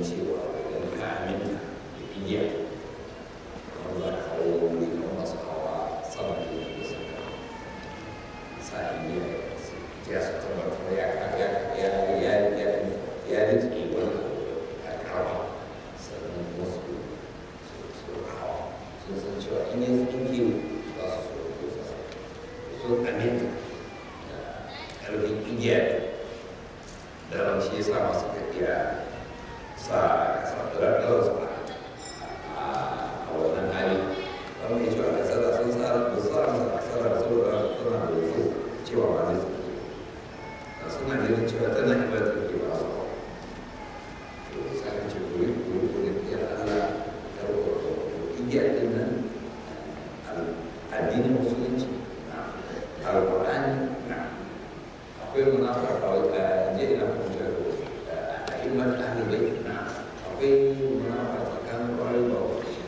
ganin cewa idan ka aminta da igiya kamar za ka hawo wani kamar masu hawa sama da yadda suka sa igiya ya su tabbatar ya ya ya ya ya ya rike wani a kawa sannan wasu su su hawa sun san cewa in yi tsinke za su so ko su sun aminta da ƙarfin igiya da ran shi ya sa masu tafiya sa ɗarar su a wannan hali wanda ya ce a kasar da sun sa da sa a kasar da saboda suna da wasu cewa ba zai tsinke a suna ganin cewa tana yi ba tsinke ba su to sai ka ce kuri kuri kuri ya Allah ya rubuta igiyar din nan addinin musulunci alƙur'ani akwai munafara kawai a je ina kuma a ilmar ɗalibai akwai munafara tsakanin ƙwarai ba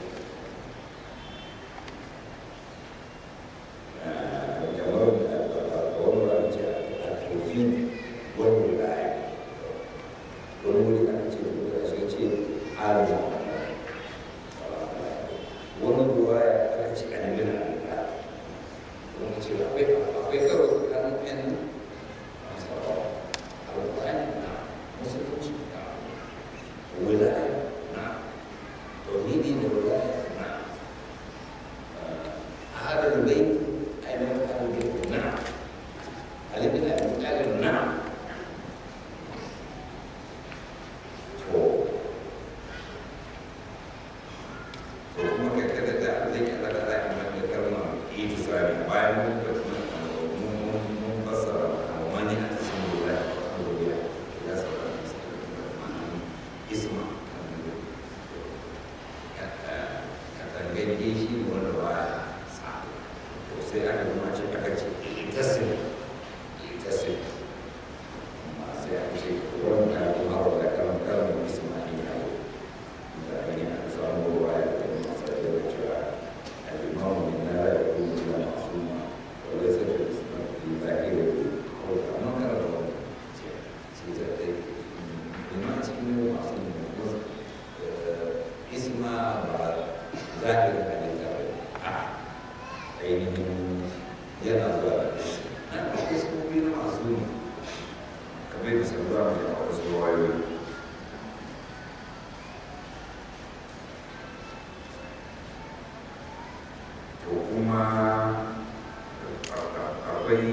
kamar wani wani ce a tofi wani wilaya wani wuri aka ce da shi ce arba wani ruwa ya aka ce annabi na alƙa wani ce akwai akwai karo tsakanin yan masarawa alƙur'ani na musulunci na wilaya na tauhidi da wilaya na hadar bai ainihin hadar bai na alibin abin talib na to to kuma kai kada da zai kada da za a yi da kalmar itisari bayan mun da mun mun mun fassara wani a cikin lura alhamdulillah ya saba isma ka tangage shi wanda ba ya sa to sai aka zama ce aka ce itasim itasim amma sai aka ce wanda kuma da kalmar kalmar isma ne ya yi da ne a samu ruwa ya da masu da cewa الإمام من لا يكون إلا معصوما وليس في الإسلام في ظاهره أو كما كان له سيزاتي بما تكون معصوم اسم ظاهر الكتاب ainihin yana zuwa da na akwai sukobi na masu kamar da sun zama da wasu wayoyi to kuma akwai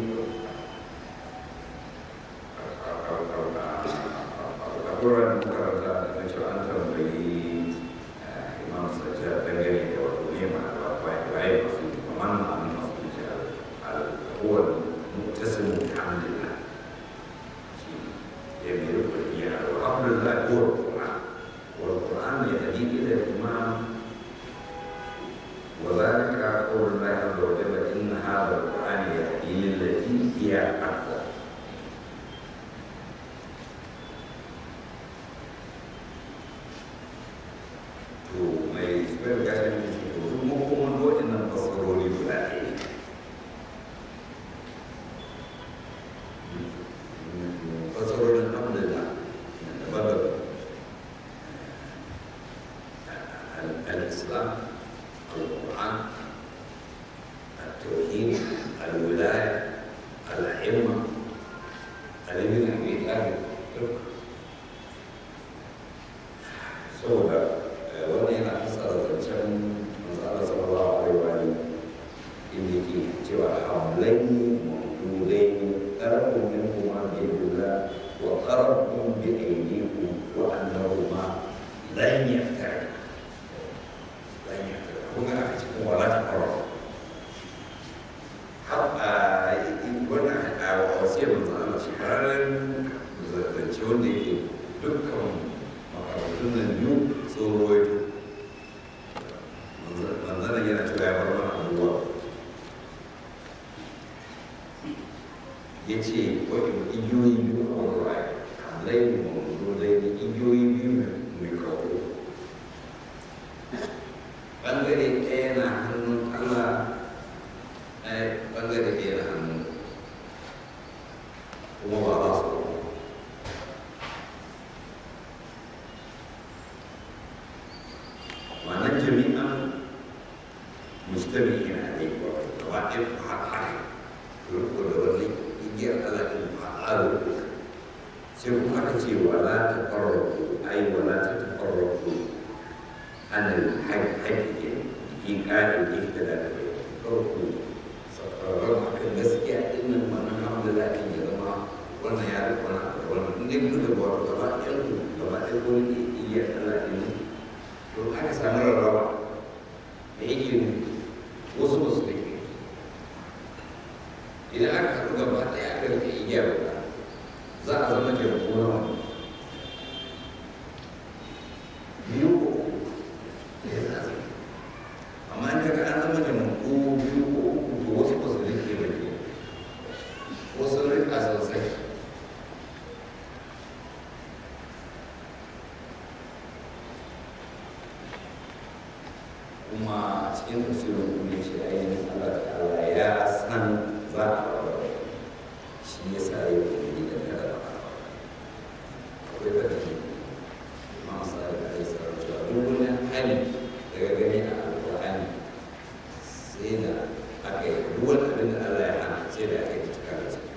akwai makaranta da na cewa an tambayi imam sajjad dangane da wato ne ma da waye masu kamar ma'anin masu kuce al'uwar mutasin alhamdulillah shi ya mai rukun iya alhamdulillah ko Qur'an wal Qur'an ya hadi ila imam وذلك قول الله عز وجل إن هذا القرآن يهدي للتي هي أقوى to mai suyar gashin da shi to duk makoman waɗannan fasarori guda ɗaya fasarorin hamdulillah daban-daban al-islam القرآن التوحيد الولاية الأئمة الذين في أهل saboda wannan yana fassara zancen manzana sallallahu alaihi wa alihi inda ke cewa hamlaini mawdulaini qarabun minhuma bi yadillah wa qarabun bi aydikum wa annahuma lan yaftariqa lan yaftariqa kuma a cikin wala ta fara har a wannan a wasiyar manzana Allah shi ƙararren zance wanda yake dukkan makarantun nan biyu sun rawaito manzana yana cewa ya bar mana abubuwa ya ce wani igiyoyi biyu a wani raya laifin mamudu laifin igiyoyi biyu mai kawo ɓangare ɗaya na hannun allah ɓangare ɗaya na hannun kuma ba za su igiyar Allah ɗin fa'alu sai kuma aka ce wala ta farraku ai wala ta tafarraku anil haƙƙi in ƙa'in ita da farko sauraron akan gaskiya ɗin nan wannan alhamdulillah ɗin ya zama wannan ya da wannan da wannan in dai muka ga wato gaba ɗayan ku gaba ɗaya ko ni igiyar Allah ɗin to aka samu rarraba da yake wasu ba su da ke idan aka haɗu gaba ɗaya aka rike igiyar guda za a zama taimako na wani biyu ko uku da ya za a zama amma in kaga an zama taimako biyu ko uku to wasu ba su rike ba ke wasu rika sosai kuma a cikin tafsirin kuma ce ainihin Allah ta'ala ya san za a rawar shi ya sa ya yi da kada ba akwai da ke masu da ya sa cewa duk wani hali daga gani a alƙur'ani sai da aka yi duk wani abin da Allah ya hana sai da aka yi cika da su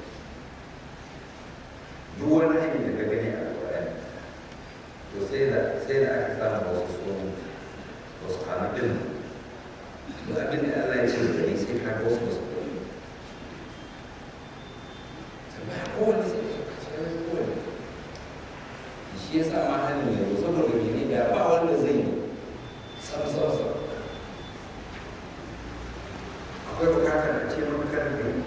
duk wani hali daga gani a alƙur'ani to sai da sai da aka samu wasu sun wasu hannun duk abin da Allah ya ce da ni sai ka ga wasu wasu ɗari tambaya kowane sai ka ce kowane shi ya sa ma hannun yanzu saboda gini da ba wanda zai yi sam sam sam akwai bukatar a ce maka kada ka yi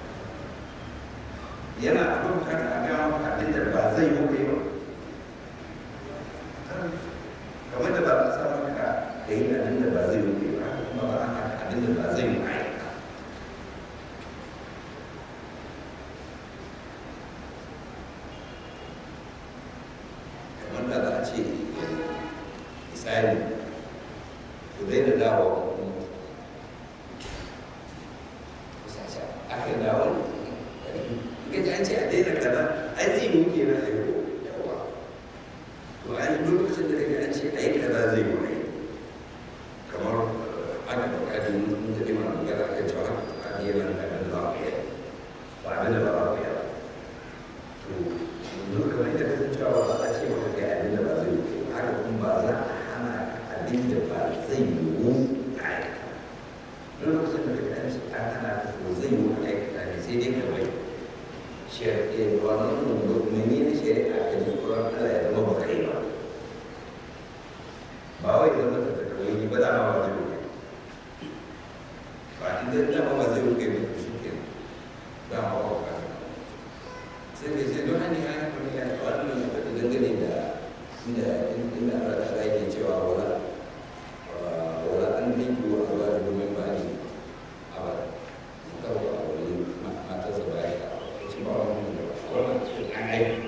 yana akwai bukatar a gaya maka abin da ba zai yi ba kamar da ba za sa maka ka yi abin da ba zai yi ba kuma ba za abin da ba zai yi ba kamar da za a ce misali ku daina dawo kusa aka dawo ga ji an ce a daina kaza ai zai yi muke na aiko yawa to an duk lokacin da kaga an ce a yi kaza zai yi wani kamar ana buƙatar mun da ima magana kan cewa a yi nan da nan za a yi ba abin da ba a yi ba to yanzu kamar yadda ka san cewa ba a ce maka ga abin da ba zai yi haka kuma ba za a hana abin da ba zai yiwu a aikata duk lokacin da kaga an ce an hana ka ko zai yiwu a aikata ne sai dai ka bai shari'a wannan menene shari'a ka ji tsoron Allah ya zama ba kai ba ba wai zama ta ta kawai ba da ma ba zai rufe ba inda da ma ba zai rufe ba shi ke da ma ba ka sai dai sai don hanyar hanyar kuma ya ta wannan ya faɗi dangane da inda inda Allah ta ga yake cewa wala wala an dinki wa Allah da domin ba ni abada kawai a wani matarsa ba ya ta ba wannan da wannan an aiki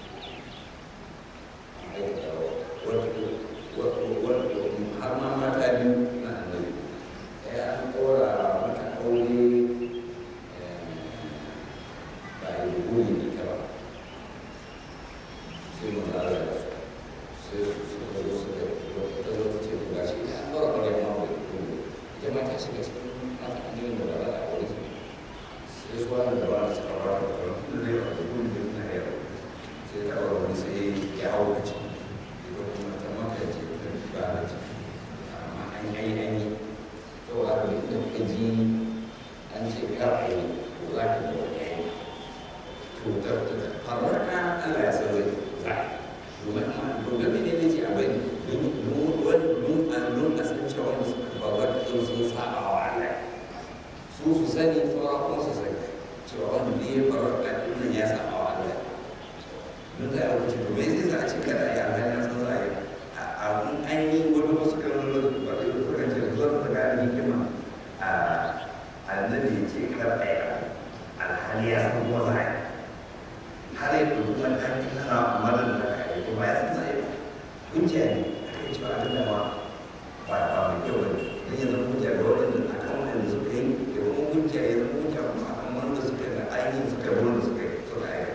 har ma mata biyu na annabi ɗaya an ɗora mata aure ba a yi guri da ita ba sai mu zara da su sai su suka zo suka ta zo ta ce ga shi ta ɗora aure ma ba da guri ita ma ta shiga cikin mata annabi da ba za a aure su sai su wani da ba da suka ba da ɗora da zai ba da guri da suna yau sai ta ɗora wani sai ya hau da ciki ita kuma ta maka ce ta ba da ciki amma an yi an yi to a da ka ji an ce kar a yi ko za ka yi wani yayi to ta farraka Allah ya san zai za domin domin ne ne ce a bai don don a san cewa wanda suka babbar ɗin sun saba wa Allah su su sani sauran kuma su sani cewa wanda ne ya farraka ɗin ya saba wa Allah don da ya wuce to me zai sa a ce kada a yi alhali na san za a yi a an yi wani wasu kalmomi ba da suka ce zuwa ta gane hikima a annabi ce kar a yi alhali ya san kuma za a yi har yi kuma ta yi kana amalar da ka yi kuma ya san za a yi hujja ne a kai cewa abin da ma ba ba mai kyau ba ne don ya zama hujja ga waɗanda a kan waɗanda suka yi da kuma hujja ya zama hujja kuma a kan wanda suka yi da ainihin suka yi wanda suka yi suka yi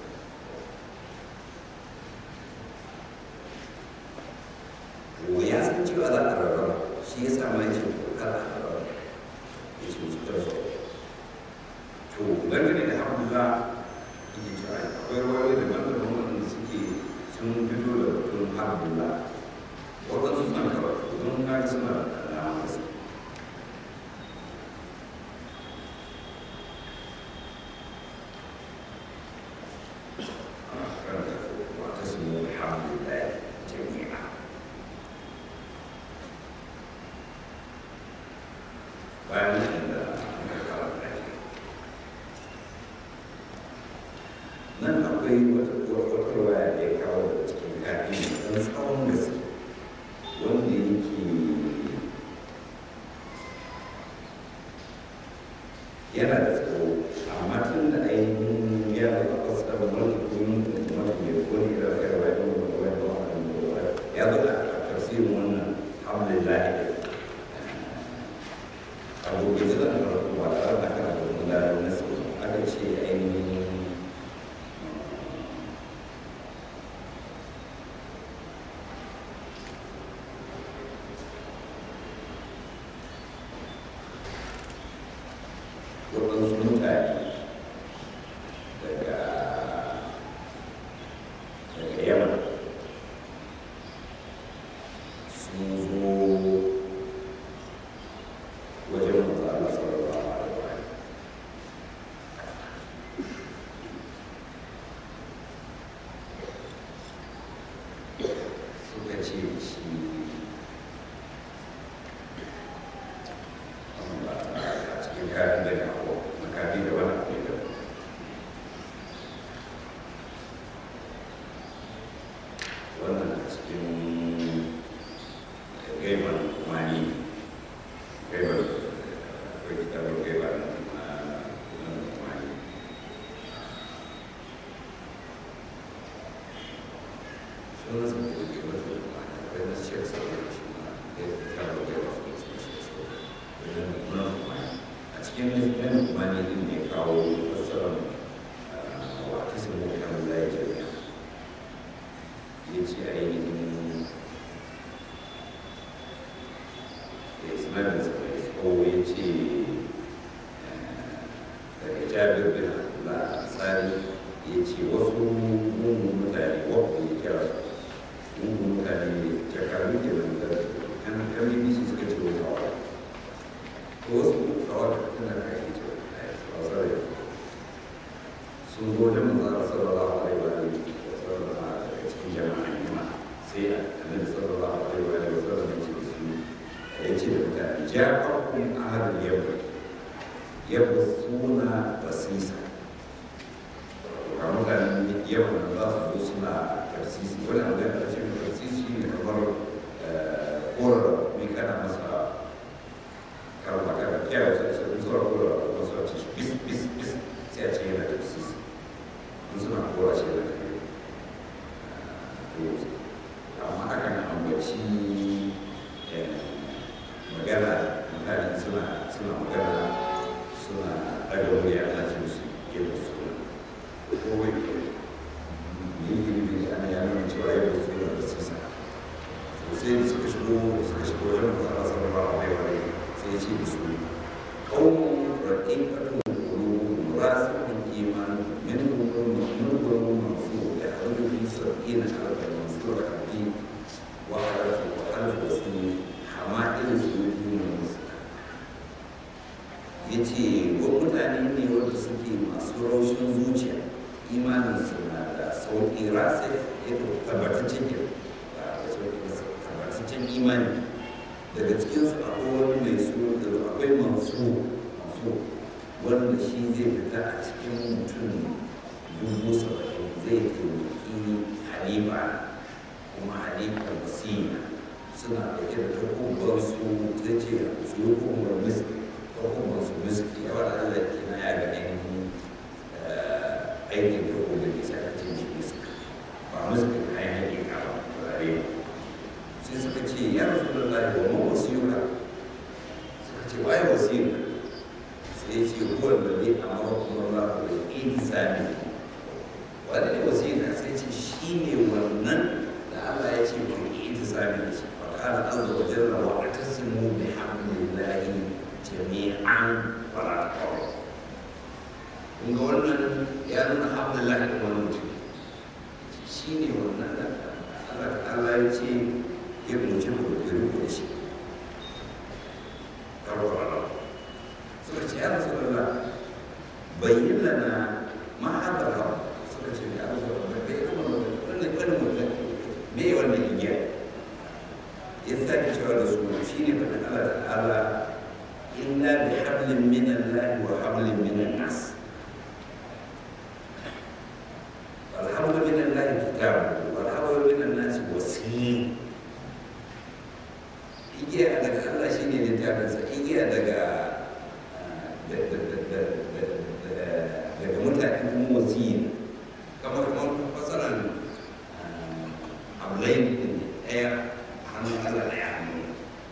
to ya san cewa za a rarraba shi ya sa mai ce kar a rarraba ya ce musu kar su to dangane da hamdulillah yake cewa akwai ruwayoyi daban-daban wanda suke sun fito da batun hamdulillah waɗansu suna karatu don na suna da dama gaske واعتصموا بحبل الله جميعا bayan da muka karanta shi nan akwai wata waya da ya kawo da cikin kafin don tsawon gaske wanda yake yana da tsawo amma tun da ainihin ya zama fasar wani kuma wani mai kone da kai wa yau da wani wani ya zo da tafsirin wannan alhamdulillah abu da zai zama farko ba tare da kana da wani lalata na sau aka ce ainihin waɗansu mutane daga daga yaman sun zo wajen manzo Allah sallallahu alaihi wa alihi suka ce da shi a cikin kayan da ya hau makafi da wani abu da wannan a cikin gaiban mani gaiban akwai kitabun gaiban na mani sunan sa ko ke wata mani akwai na shek sauran shi ma da kitabun gaiban su ne su shek sauran wannan mani a cikin nan mani din ne kawo fassarar wa ta sun mu kan zai jami'a ya ce ainihin da ismail sa mai tsawo ya ce daga jabir bin abdullah ansari ya ce wasu mungun mutane wadda ya kira su mungun mutane jakaru ke nan da kan kan bbc suka ce wata wata to wasu kawai tana kai ce a tsare sun zo da manzara sallallahu alaihi wa alihi wa sallam daga cikin jama'a ne sai annabi sallallahu alaihi wa alihi wa sallam ya ce da su ya ce da mutane ja'akum ahadul yawm yabsuna basisa ga mutanen yawan da za su zo suna tarsisi wani abu da ya ce tarsisi ne kamar korar mai kana masa karma kana kyau sai sai zuwa korar wasu a ce bis bis bis sai a ce yana tarsisi in suna kora shi da kai amma akan ambaci magana mutane suna suna magana suna daga wuri ana ce musu yin suna ko wai yi yi ana yana mai cewa yin suna da sisa sosai da suka shigo suka shigo wajen da ana sanar ba a mai wani sai ya ce da su kawon raɗin ƙarfin kuru rasin iman min gurin min gurin masu da hannun fi sarki na harkar masu rafi wa harfi wa harfi wasu amma irin su ne musu ya ce wa mutane ne wanda suke masu raushin zuciya imanin su na da sauƙi rasa ya tabbataccen ke tabbataccen imani daga cikinsu akwai wani mai su akwai masu masu wanda shi zai fita a cikin mutum dubu saba'in zai taimaki halifa kuma halifa basira suna ɗauke da takubar su ta ce su yi hukumar miski takubar su miski yawa da Allah ke na ya ga ainihin aikin takubar da bisa ka ce shi miski ba miski na yi hakika ba turare ba sai suka ce ya rasu da Allah wa ma wasiyuka suka ce waye wasiyuka sai ce huwa da zai amara kuma Allah da idi sami wani ne wasiyuka sai ce shi ne wannan da Allah ya ce ku idi sami da shi قال عز وجل واعتصموا بحبل الله جميعا ولا تفرقوا kun ga wannan ya nuna hamdulillah da wani mutum shi ne wannan da Allah ta'ala ya ce ya mutum da ya rubuta shi karwara suka ce ya rasu Allah bayyin lana ma hada rawa suka ce ya rasu Allah bai kuma wannan wannan wannan me wannan igiya ya sake cewa da su shi ne faɗin Allah ta'ala illa bi hablin min Allah wa hablin min nas والحمد من الله كتاب والحمد من الناس وسيم igiya daga Allah shi ne littafinsa igiya daga daga mutane kuma wasiyi kamar kamar fasaran abulai ne ɗaya hannun Allah ɗaya hannu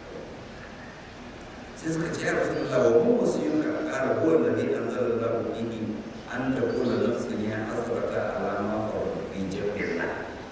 sai suka ce ya rasu da wa mu wasiyun ka ƙara kowanne ne an zara da bihi an da kula nafsin ya asrata alama fa bi jabbillah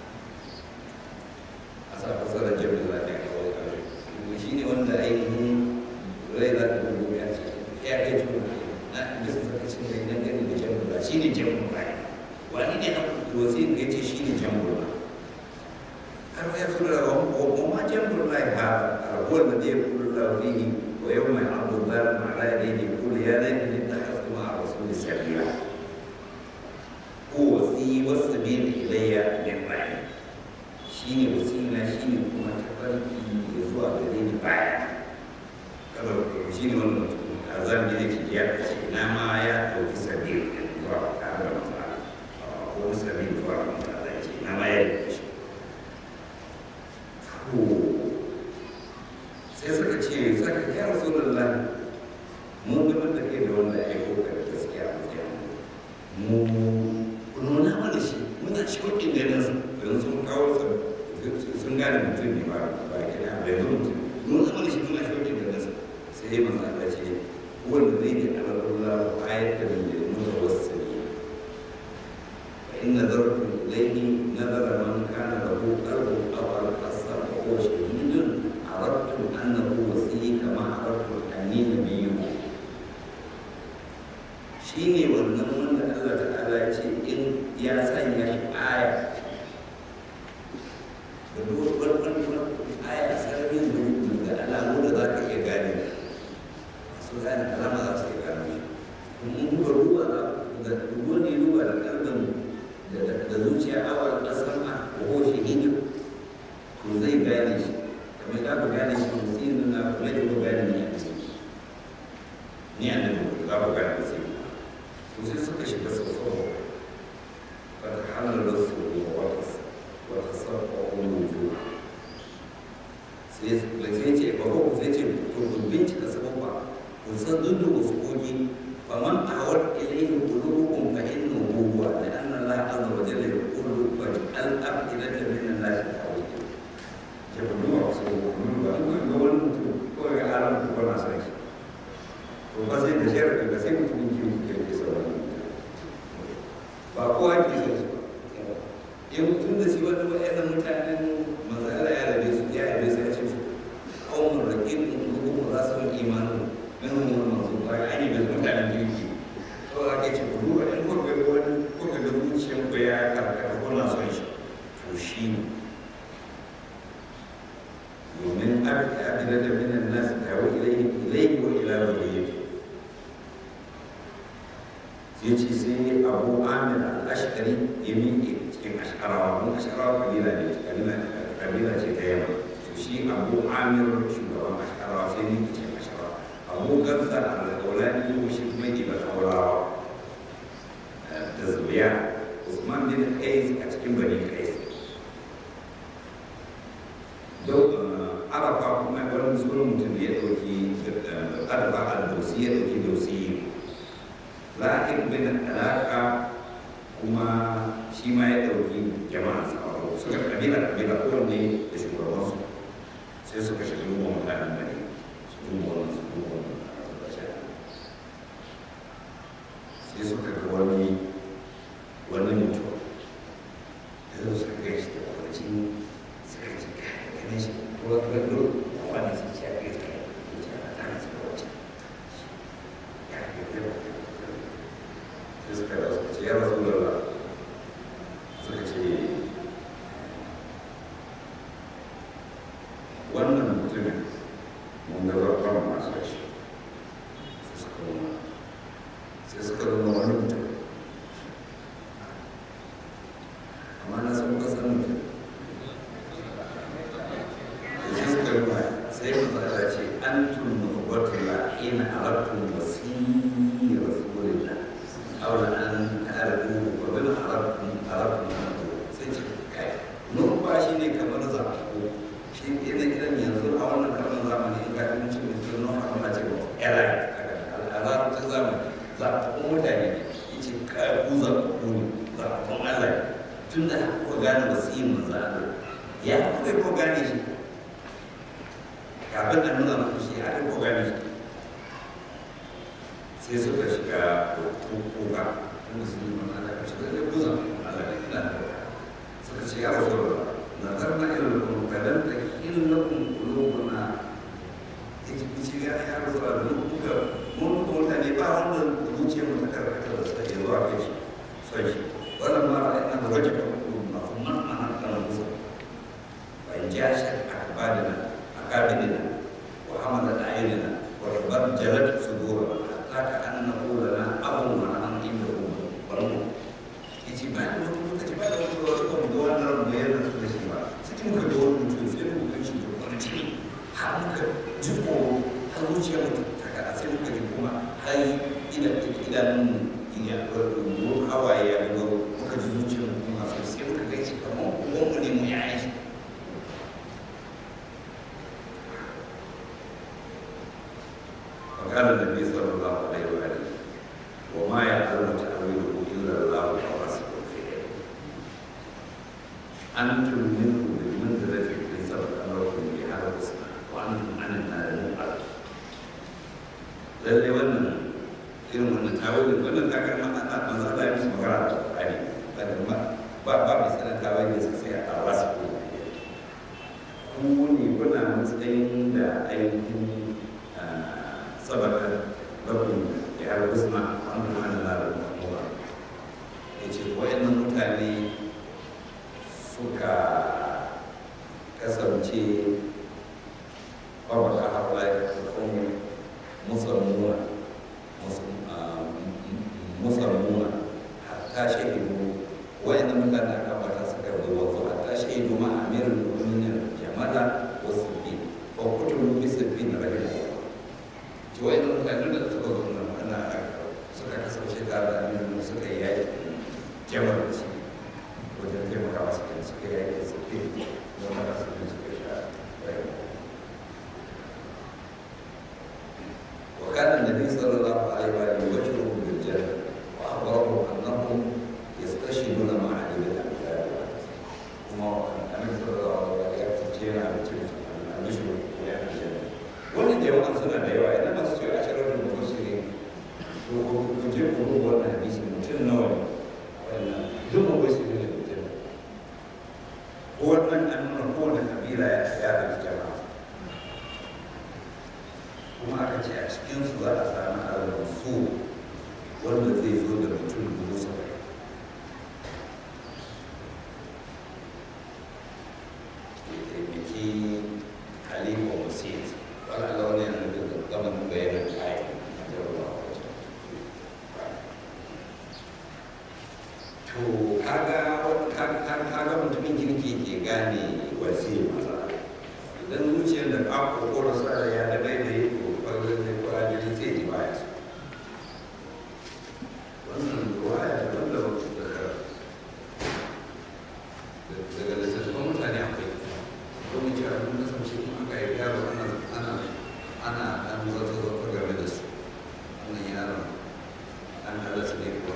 asa fasaran jabbillah ne kawai kawai shi ne wanda ainihin rai za ta gudu ya ce ya kai tuku na bisa sakacin da idan gani da jambula shi ne jambula wani ne na wasu ya ce shi ne jambula har ya fi da wa ma jambula ya ha rabuwar da zai kula da fihi wa yau mai abu zalim ala ya daidai kula ya laifin da ta hasu ma a wasu da sabila ko wasi wasu bin ilayya min bayan shi ne wasila shi ne kuma tafarki ya zuwa gare ni baya kada shi ne wannan a zan da yake ya ce na ma ya ɗauki sabi zuwa tare da matsala ko sabi zuwa matsala ya ce na ma ya ɗauki shi sai suka ce saka ya rasu da mun gabar da kai da wanda ya yi kokar gaskiya a matsayin mu nuna mana shi muna cikin ganin su don sun kawo sa sun gane mutum ne ba ba ke da bai zo mutum nuna mana shi muna cikin ganin su sai manzo Allah ce wanda zai yi alallah ayatan da mutawassili fa inna zartu ilayhi nazara man kana lahu qalbun aw al-qasar wa huwa shahidun aradtu annahu wasi kama aradtu anni nabiyyun shine wannan wanda Allah ta'ala ya ce in ya sanya shi aya da duk wani aya sararin da alamu da za ka iya gane su gane alama za su iya gane shi in duba ruwa da ruwa ne duba da kalbin da zuciya awal kasar a ko shi hindu to zai gane shi kamar da ku gane shi musirin na kuma da ku gane ni a ciki ni a nan za ku gane musirin to sai suka shiga sassawa فتحلل الصدور وتصفق الوجوه sai ce ba ko sai ce to ku bincika sababba ku san dundun usukoki fa man awar ilayhi qulubukum fa innahu huwa la anna Allah azza wa jalla yaqulu wa al afidatan min an-nas tawil ke ba duwa su ko ba ku ga wani mutum ko ga alam ko na sai to ba sai da sharri ba sai mutum ke ke sauran ba kowa ke sai su in tun da shi wani wa'annan mutanen mazala ya rabe su ya rabe su ya ce su kawon rakin hukumu za su yi imanin min wani masu ba ya yi bai mutanen jirgi to a ke ce kudu a ɗan kurbe wani kurbe da zuciyar ku ya karkata ko na son shi to shi ne domin abin da minan nasu tawo ilai ko ila waliyyati sai ce sai abu amir al-ashkari ya miƙe cikin asharawa mun asharawa kabila ne kabila ce ta yamma to shi abu amir shugaban asharawa sai miƙe cikin asharawa abu gaza al-kaulani ko shi kuma ke da kaulawa da zubiya usman bin qais a cikin bani qais arafa kuma wani musulun mutum da ya ɗauki arafa al-dausi ya ɗauki dausi lahir bin alaka kuma shi ma ya ɗauki jama'a tsaro suka kabila kabila kowanne da shugabansu sai suka shiga ruwan mutanen bane su duba wannan su duba wannan sai suka ga wani wani mutum da zo suka kai shi da kwanci suka ce kai ganin shi ko ga gado wani su ce a kai kai ya ce a tana su kwanci ya kai kai sai suka da suka ce ya rasu da suka ce wannan mutumin mun ga zarfan masu shi sai suka nuna sai suka nuna wani mutum amma na san kuka san mutum sai suka nuna sai mu tsada ce an tunu nubatula ina arabtun wasiri rasulillah aula an ta'arfu wa bin arabtun arabtun sai ce kai numfashi ne kamar zaɓo shi irin irin yanzu a wannan karin zamani in ka ɗin cin mutum nan a kuma ce ba era a larabcin zamani zaɓaɓɓun mutane ya ce ku zaɓaɓɓu ne zaɓaɓɓun allah tun da kuka gane wasiyin manzo allah ya kuka ko gane shi kafin a nuna muku shi a ko gane shi sai suka shiga kuka tun da su yi mana allah ka shiga da kuza allah da ina da suka ce ya rasu da نظرنا إلى القلوب فلم تكن لكم قلوبنا ce ya ya rasu da muka mun kuma ne ba wanda zuciya mu ta karkata da suka yi zuwa kai shi son shi wannan ma ra'ayi na waje ka kuma na kuma na nan kan musa wa in ja shi akbadina akabidina wa hamala ayinina wa rabar jalat sudura hatta ka annahu lana abun wa an inda umma wannan yace ba da wani lokaci ba da wani lokaci da wannan bayanan su da shi ba sai muka ga wani mutum sai muka ga shi da wani ciki har muka ji tsoro har zuciya mutum ta kada sai muka ji kuma har ina idanun ya ruwan hawaye ya ga muka ji zuciyar mu kuma sai sai muka ga shi kamar uwan mu ne mu ya yi وقال النبي صلى الله عليه وآله وما يعلم تأويله إلا الله ورسوله في علمه أنتم منه بالمنزلة التي سبق أمركم بها الحسنى وأنتم عن النار مقعد lalle wannan irin wannan tawilin wannan kakar ma ana manzo Allah ya musu magana da Qur'ani ba ba ba mai sanar tawilin sa sai a wasu ko ku ne kuna matsayin da ainihin sabaka lakum ya al-husna wa antum an nar al-maqwa yace wa'annan mutane suka kasance babaka haɓa ya kuma musulmuna musulmuna hatta shahidu wa'annan mutane aka bata suka yi wasu hatta shahidu ma amirin mu'minin jamala wasu bi ko kutubu bisa bi na rahimahullah ci wa'annan mutane da suka zo nan ana suka kasance tare da amirin suka yi yaki jamar da shi wajen taimakawa su kan suka yi aiki su ke don haka su ne suka sha rayuwa. Wa kana Nabi sallallahu alaihi wa alihi wa sallam bil janna wa akhbarahu annahum yastashhiduna ma'a Ali bin Abi Talib. Kuma Annabi sallallahu alaihi wa alihi ya fice yana da cikin annabi ko ya fi janna. Wannan da yawan suna da yawa idan masu ce ashirar da mufassirin to ku je ku rubuta wannan hadisi mutum nawa ne wannan duk mufassirin ne wannan an nuna kowane kabila ya ya da jama'a kuma aka ce a cikinsu za a sami al-rasu wanda zai zo da mutum dubu saba'in ya taimaki halifa wasit wani ala wani yana da gaman bayanan kayan a jarabawa wajen to kaga kaga mutumin kirki ke gane wasi masa idan zuciyar da ka kokoro sa ya da bai da yi kokarin da kwajiri sai ji baya su wannan ruwaya da wanda daga daga littattafan mutane akwai domin cewa mun kasance kuma aka yi yaro ana ana ana dan zata zata game da su wannan yaron an halatta ne kuwa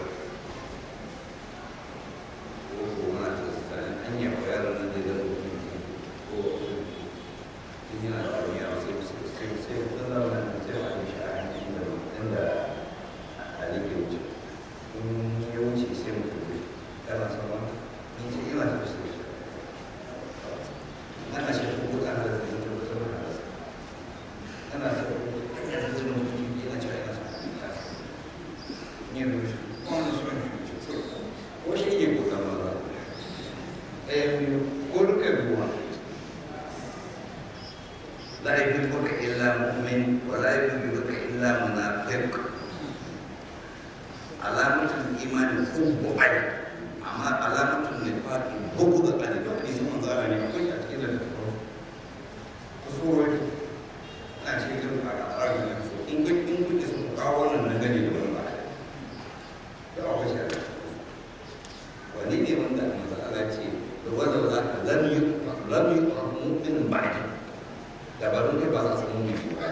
ko mana ta tsakanin an yi wa yaron nan da zai mutum ko tun yana da wani yaro sai sai sai sai sai mu'min wa la yuhibbuka illa munafiq alamatul imani hubbu ali amma alamatul nifaqi bughd ali da hadisi manzo Allah ne akwai a cikin da surori a cikin al'arabi ne so in ga in kuke so ku kawo wannan nan gane da wannan ba da akwai shi wani ne wanda manzo Allah ce da wanda za ka lam yu lam yu mu'min ba'di da ba kai ba za su mu'min ba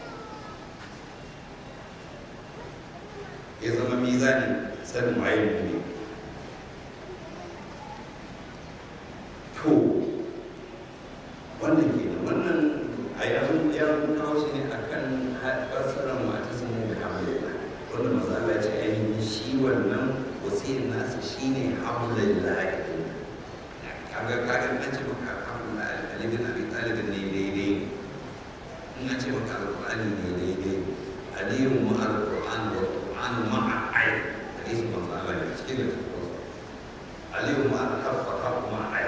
ya zama mizani sanin waye mu'min to wannan ke da wannan a yanzu ya kawo shi ne a kan fassarar mata sun mu da hamdulillah wanda maza Allah ce ainihin shi wannan wasiyar nasa shi ne hamdulillah kaga kaga an ce maka hamdulillah alibin abi talibin ne daidai in an ce maka alƙur'ani ne daidai aliyun mu alƙur'an wa alƙur'an ma'a ai hadisin maza Allah ne cikin da ta aliyun mu alƙur'an ma'a ai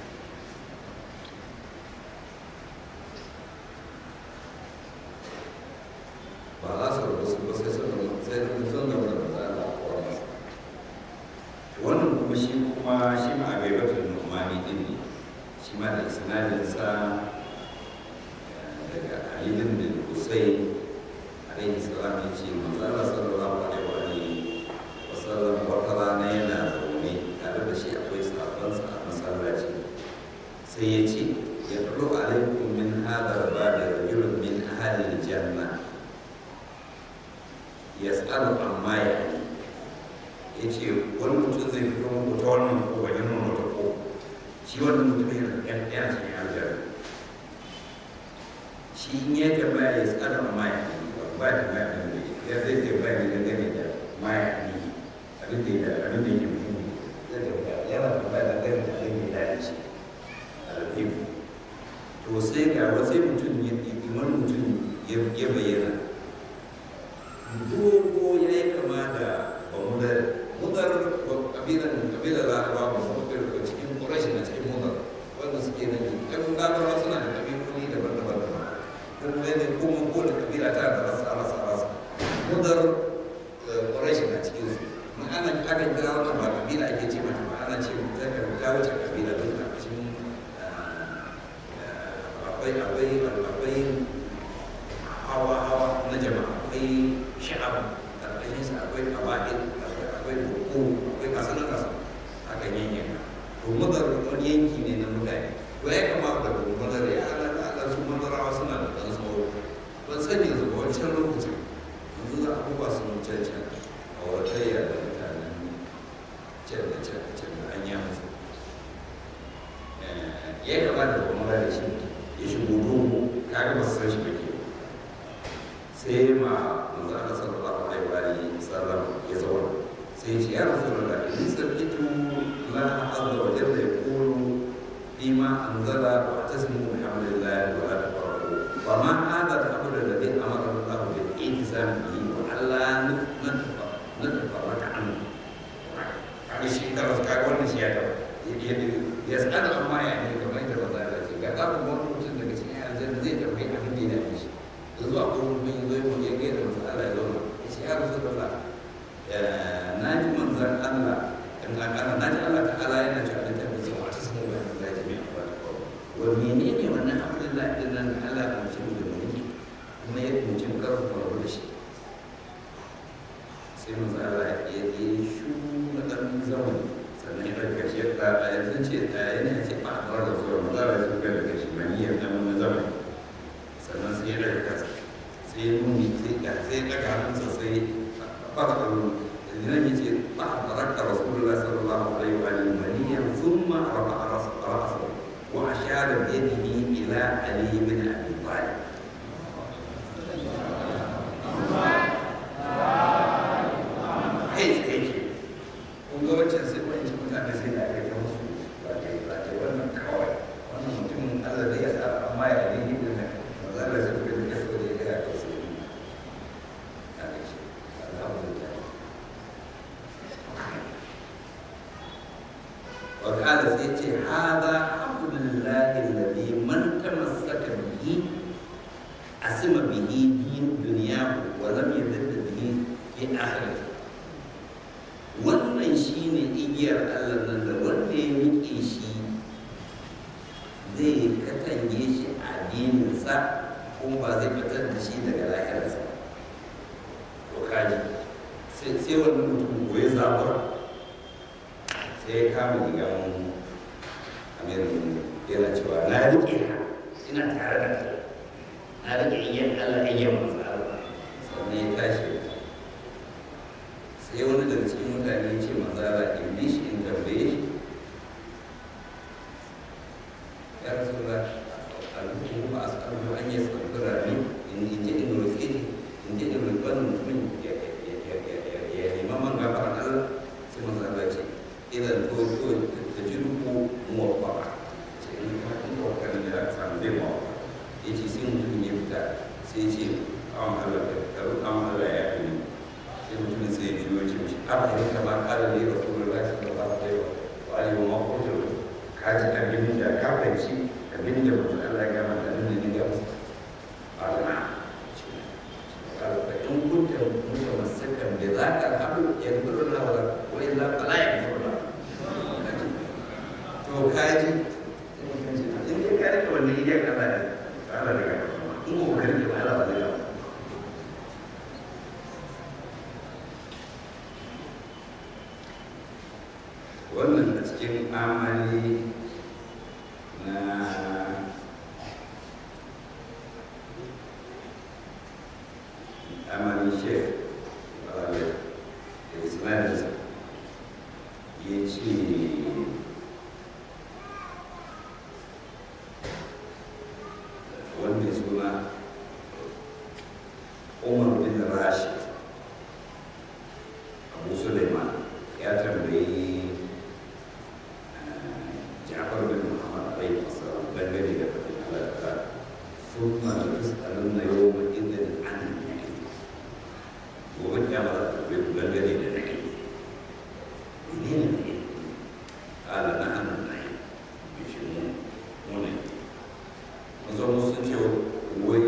ba za su rabu su ba sai sun rabu sai sun sun gaba da maza Allah a kowa masa wannan kuma shi kuma shi ma a gaibatar numani din ne shi ma da isnadin sa daga Ali bin Husayn alaihi salam ya ce manzo Allah sallallahu alaihi wa alihi wa sallam wata rana yana zaune tare da shi akwai sahabbansa a masallaci sai ya ce ya tulu alaikum min hadha al-babi rajulun min ahli al-jannah ya tsara amma ya ya ce wani mutum zai fito muku ta wannan ko wajen nan wata ko shi wannan mutum yana ɗan ɗaya cikin aljar shi in ya tambaya ya tsara amma ya ba ya tambaya da ne ya zai tambaya ne dangane da ma ya ne abin da ya abin da ya muhimmi zai tambaya yana tambaya dangane da abin da ya dace alhimu to sai ga wasu mutum ya wani mutum ya bayyana dogo ya yi kama da bamudar mudar kabilan kabilar laraba ba su mafi daga cikin ƙurashi na cikin mudar wanda suke nan yi kan larabawa suna da kabiloli daban-daban daban don mai ne kuma ko da kabila ta da rasa rasa rasa mudar ƙurashi na cikin su ma ana aka kira wannan ba kabila ake ce mata ba ana ce ta ta wuce kabila don a cikin akwai akwai akwai hawa-hawa na jama'a akwai sha'ab ƙarƙashin sa akwai ƙaba'il akwai buku akwai kasanar kasa a kan yanyan to madar wani yanki ne na mutane to ya kama da madar ya ala da ala su madarawa suna da ɗan sauro ban san yanzu ba wancan lokacin yanzu za a kuka sun cancan a wartayya da mutanen can da can da can da an yi musu ya kama da kuma da shi ya shigo dogo kaga ba su san shi ba ke sai ma manzo Allah sallallahu alaihi wa alihi sallam ya zauna sai ya ce ya rasulullah in sabitu la azza wa jalla yaqulu bima anzala wa tasmu bihamdillah wa la tafarahu wa ma hadha al-amr alladhi amara Allah bil ihsan bihi wa alla natafarraka anhu kaga shi karas kaga wannan shi ya taba ya tsada amma ya ne kamar da manzo Allah ce ga babu wani mutum daga cikin aljanna zai tambayi abin da ya dace shi zuwa ko mun zo mu je gaida masu Allah ya zauna ya ce ya Rasulullah na ji manzan Allah in na kana na ji Allah ta'ala yana cewa da tabbata sun wata sun wa Allah ya mai abuwa ta kawo wa menene wannan Abdullah din nan da Allah ya mutu da mulki kuma ya mutu mu karfa mu da shi sai manzan Allah ya yi shu na dan zamani sannan ya daga shi ya a yanzu ce a yana ce ba a da zuwa manzan Allah ya so ga daga shi maniyar dan zamani sannan sai ya daga kasa sai ya nuni sai ya sai daga hannunsa sai fara ɗauro nan ya ce ba a baraka rasulullah sallallahu alaihi wa alihi maniyan thumma rafa'a ra'sahu wa ashara bi yadihi ila ali bin abi talib kai tsaye ke kun ga wancan sai wancan mutane sai da aka yi musu ba ta ba ta wannan kawai wannan mutumin Allah da ya sa amma ya ne ni din nan ba za ka sai ka da so da ya ga sai ka ga shi alhamdulillah wa qala sai ce hada abdullahi alladhi man tamassaka bihi asima bihi din duniya wa lam yadda bihi fi akhirati wannan shine igiyar Allah nan da wanda ya rike shi zai katange shi a addininsa kuma ba zai fitar da shi daga lahirarsa to kaji sai wani mutum goyi zabura sai ya kama gigan amirin yana cewa na riƙe ka ina tare da kai na riƙe iyan Allah iyan masu Allah sannan ya tashi sai wani daga cikin mutane ya ce maza Allah in bi shi in tambaye shi ya rasu da alhukum ba a sa'adu an yi sabbura ne in je in roƙe shi in je in roƙe wani mutumin ya nema man gafaran Allah sai maza Allah ce idan to to ta ji ruku muwaffaka ce in ka in ka kan da samu zai muwaffaka ya ce sai mutumin ya fita sai ce awon Allah ka roƙa Allah ya yi sai mutumin sai ya biyo ce mishi haka ne kama kala ne rasulullahi sallallahu alaihi wa alihi wa ka ji abin da ka fahimci abin da mutum Allah ya gama da nuna ne ga musu Allah in kunta mutamassakan bi zaka abu yadhkuru Allah wa wa illa fala yadhkuru Allah to kaji in dai ka rike wannan idan Allah ya Allah daga in ko ka rike Allah ba zai wannan a cikin amali na amali shek balale da ismailinsa ya ce wanda suna umar bin rashid abu suleiman ya tambayi ja'far bin muhammad alaihi wasallam dangane da fadin Allah ta thumma tus'alunna yawma idhin 'an an-na'im gobe kiyama za ta tambaye ku dangane da na'im menene na'im qala nahnu an-na'im yace mu mu ne mun zo mun sun ce wai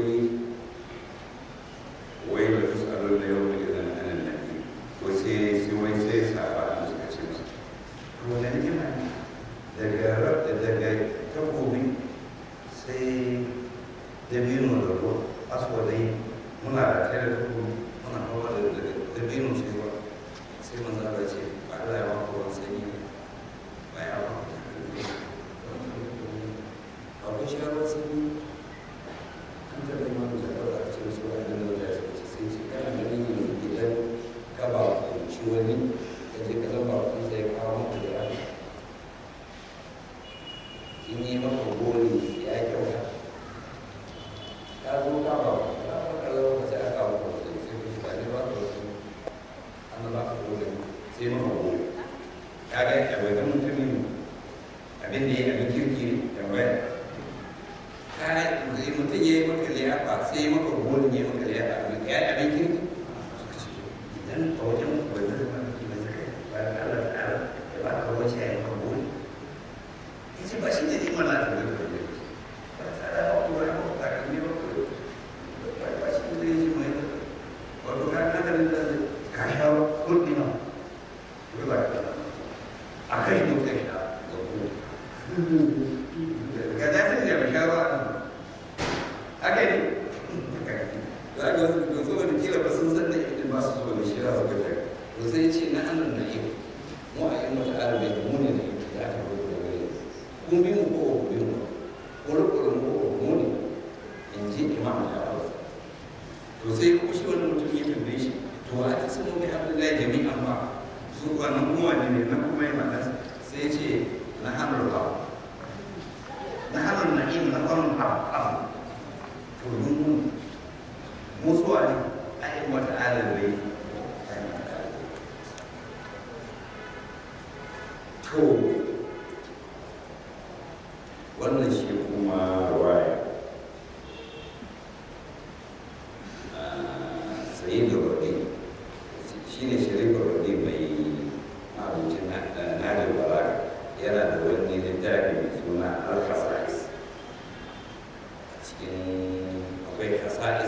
wai da tus'alunna yawma idhin 'an an-na'im wai sai sai wai sai sahaba suka ce masa to wani ni'ima ne daga rabda daga takobi sai dabino da ruwa aswadai muna da tare da takobi muna hawa da dabino sai ruwa sai manzo Allah ce ba Allah ya ba ku ruwan sanyi ba ya ba ku ba ku sha ruwan sanyi an taɓa yi mamu zaɓar da ake wasu wa da nauta ya suka ce sai ce kana ganin yanzu idan ka ba ku ci wani ka je ka zama ku sai kawo muku da rana in yi maka gori ya kyauta ka zo ka ba ka ba ka zo ka sai aka ba ka sai sai ku ba ne ba ka wasu an ba ka gori sai maka gori ka ga ya bai ga mutumin abin da ya abin kirki ya bai ka zai mutum ya yi maka liyafa sai maka gori ya maka liyafa abin ya yi abin kirki suka ce idan a wajen bai zai zama mutum mai zaka ba da Allah ta'ala ya ba ka wace ya yi maka gori yace ba shi ne neman na da wani kwaye ba tare da wato ya ba ta kan ne ba ko ba ba shi ne zai ji mai da wato ka ka da da ka sha kulli na ko ba ka a kai mu kai sha ga ku ga da sai ya sha ba haka ne za ga su so da kila ba sun san da idan ba su so da shi za su ga to sai ce na annan na yau mu a yi mata arabe mu ne da aka rubuta kun bi mu ko bi mu kuru-kuru mu ko mu ne in ji imam da hausa to sai kuma shi wani mutum ya tambaye shi to a ta sanu mai abdullahi jami'an ba su ba nan kuma wani ne nan kuma ya mata sai ce na hannun ba na hannun na'im na hannun abu to mun musuwa ne a yi wata alibai to wannan shi kuma waya sayi da wadi shi ne shirin wadi mai mabucin nadar balaga yana da wani littafi mai suna al-khasa'is cikin akwai khasa'is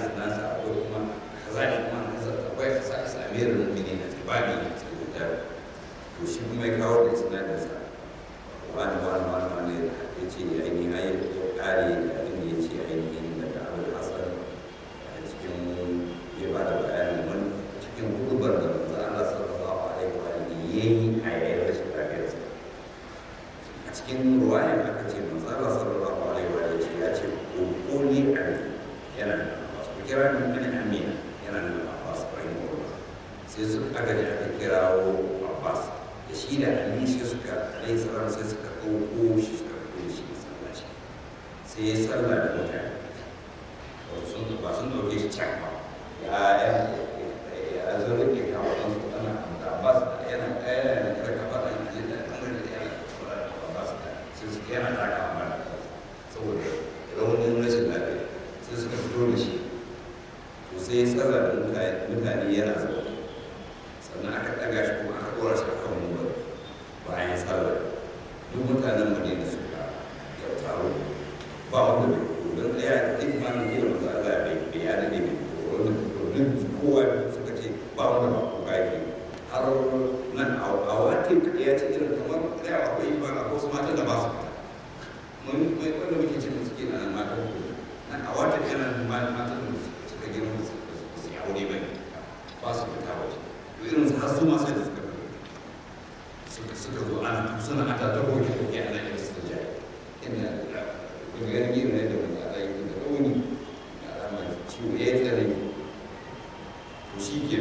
to shi kuma ya kawo da sinadarinsa wani wani wani wani ya ce ainihin ayi ya kare da inda ya ce ainihin daga abin hasan a cikin ya ba da bayanin wani cikin hudubar da manzo Allah sallallahu alaihi wa alihi yayi a yayin rashin lafiyarsa a cikin ruwayan aka ce manzo Allah sallallahu alaihi wa alihi ya ce quli ali yana da Abbas ku kira ni min amina yana da Abbas rahimahullah sai su aka je aka kirawo Abbas da shi da Ali sai suka alaihi salam sai suka ɗauko shi suka ɗauko shi masallaci sai ya sallah da mutane wato sun ba sun ɗauke shi can ba ya ya ya zo rike kawo ɗan su ana da Abbas yana ɗaya yana kira kafa ɗan Ali da ɗan da yana Abbas sai su yana taka amana saboda raunin rashin lafiya sai suka fito da shi to sai ya tsara da mutane yana zaune sannan aka ɗaga shi kuma aka ɗora shi a kan mumbar bayan sallar duk mutanen madina suka ya taro ba wanda bai fito don ɗaya da ɗin ma ne da maza Allah bai bai ya daɗe bai fito wanda fito duk kowa suka ce ba wanda ba ko kaki har nan a wata ya ce irin kamar ɗaya akwai ba a wasu matan da ba su fita mun mai wanda muke ce musu ke nan matan ku nan a wata yana matan da suka girma su yi aure bai ba su fita waje to irin su har su ma sai da suka suka suka zo ana suna ata ta koke koke ana yin su da inda daga ganin yin ne da wani ala yi da rauni da alamar ciwo ya yi tsare to shi ke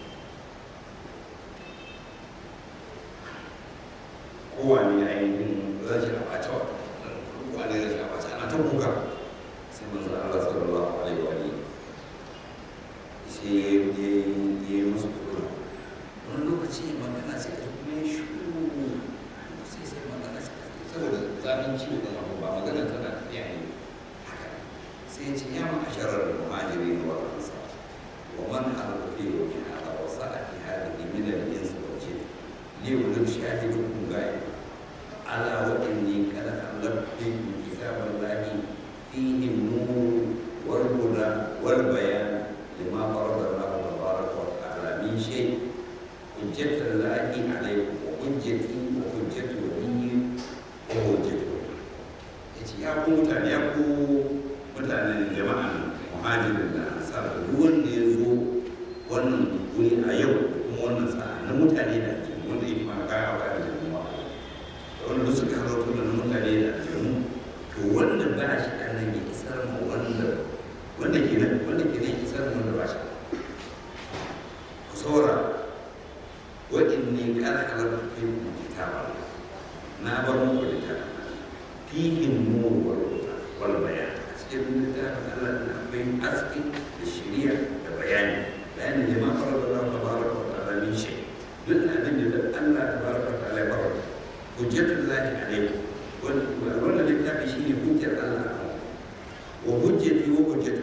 kowane ainihin rashin abace wa kowane rashin abace ana ta kuka sai manzo Allah sallallahu alaihi wa alihi sai ya yi musu kuɗi wani lokaci magana sai ka kuma ya shuru sai sai magana sai ka saboda zafin ciwo da abu ba magana tana tafiya ne haka sai ce ya ma asharar muhajiri wa ansar wa man harba fi wa min hada wa sa'ati hadhihi min al-ins wal jinn li ulul shahidukum ghaib ala wa inni qad khalaqtu kitaballahi fihi an-nur wal huda wal bayan lima farada Allah tabaraka wa ta'ala min shay حجة الله عليكم وحجتي وحجة ولي وحجة yace ya ku mutane ya ku mutanen jama'an muhajirin da ansar da duk wanda ya zo wannan wuri a yau kuma wannan sa'a na mutane da aljanu wanda ya kuma kaya wa da jama'a da wanda suka halarta da mutane da aljanu to wanda ba shi ɗan nan ya isar ma wanda wanda ke nan wanda ke nan isar ma wanda ba shi ku saurara وإني قد خلقت فيكم كتابا نابر مولدا فيه النور والهدى والبيان أسكت من كتاب الله بين أسكت الشريعة والبيان لأن لما فرض الله تبارك وتعالى من شيء من أدل الله تبارك وتعالى فرض حجة الله عليكم وأولا الكتاب شيء حجة الله وحجتي وحجته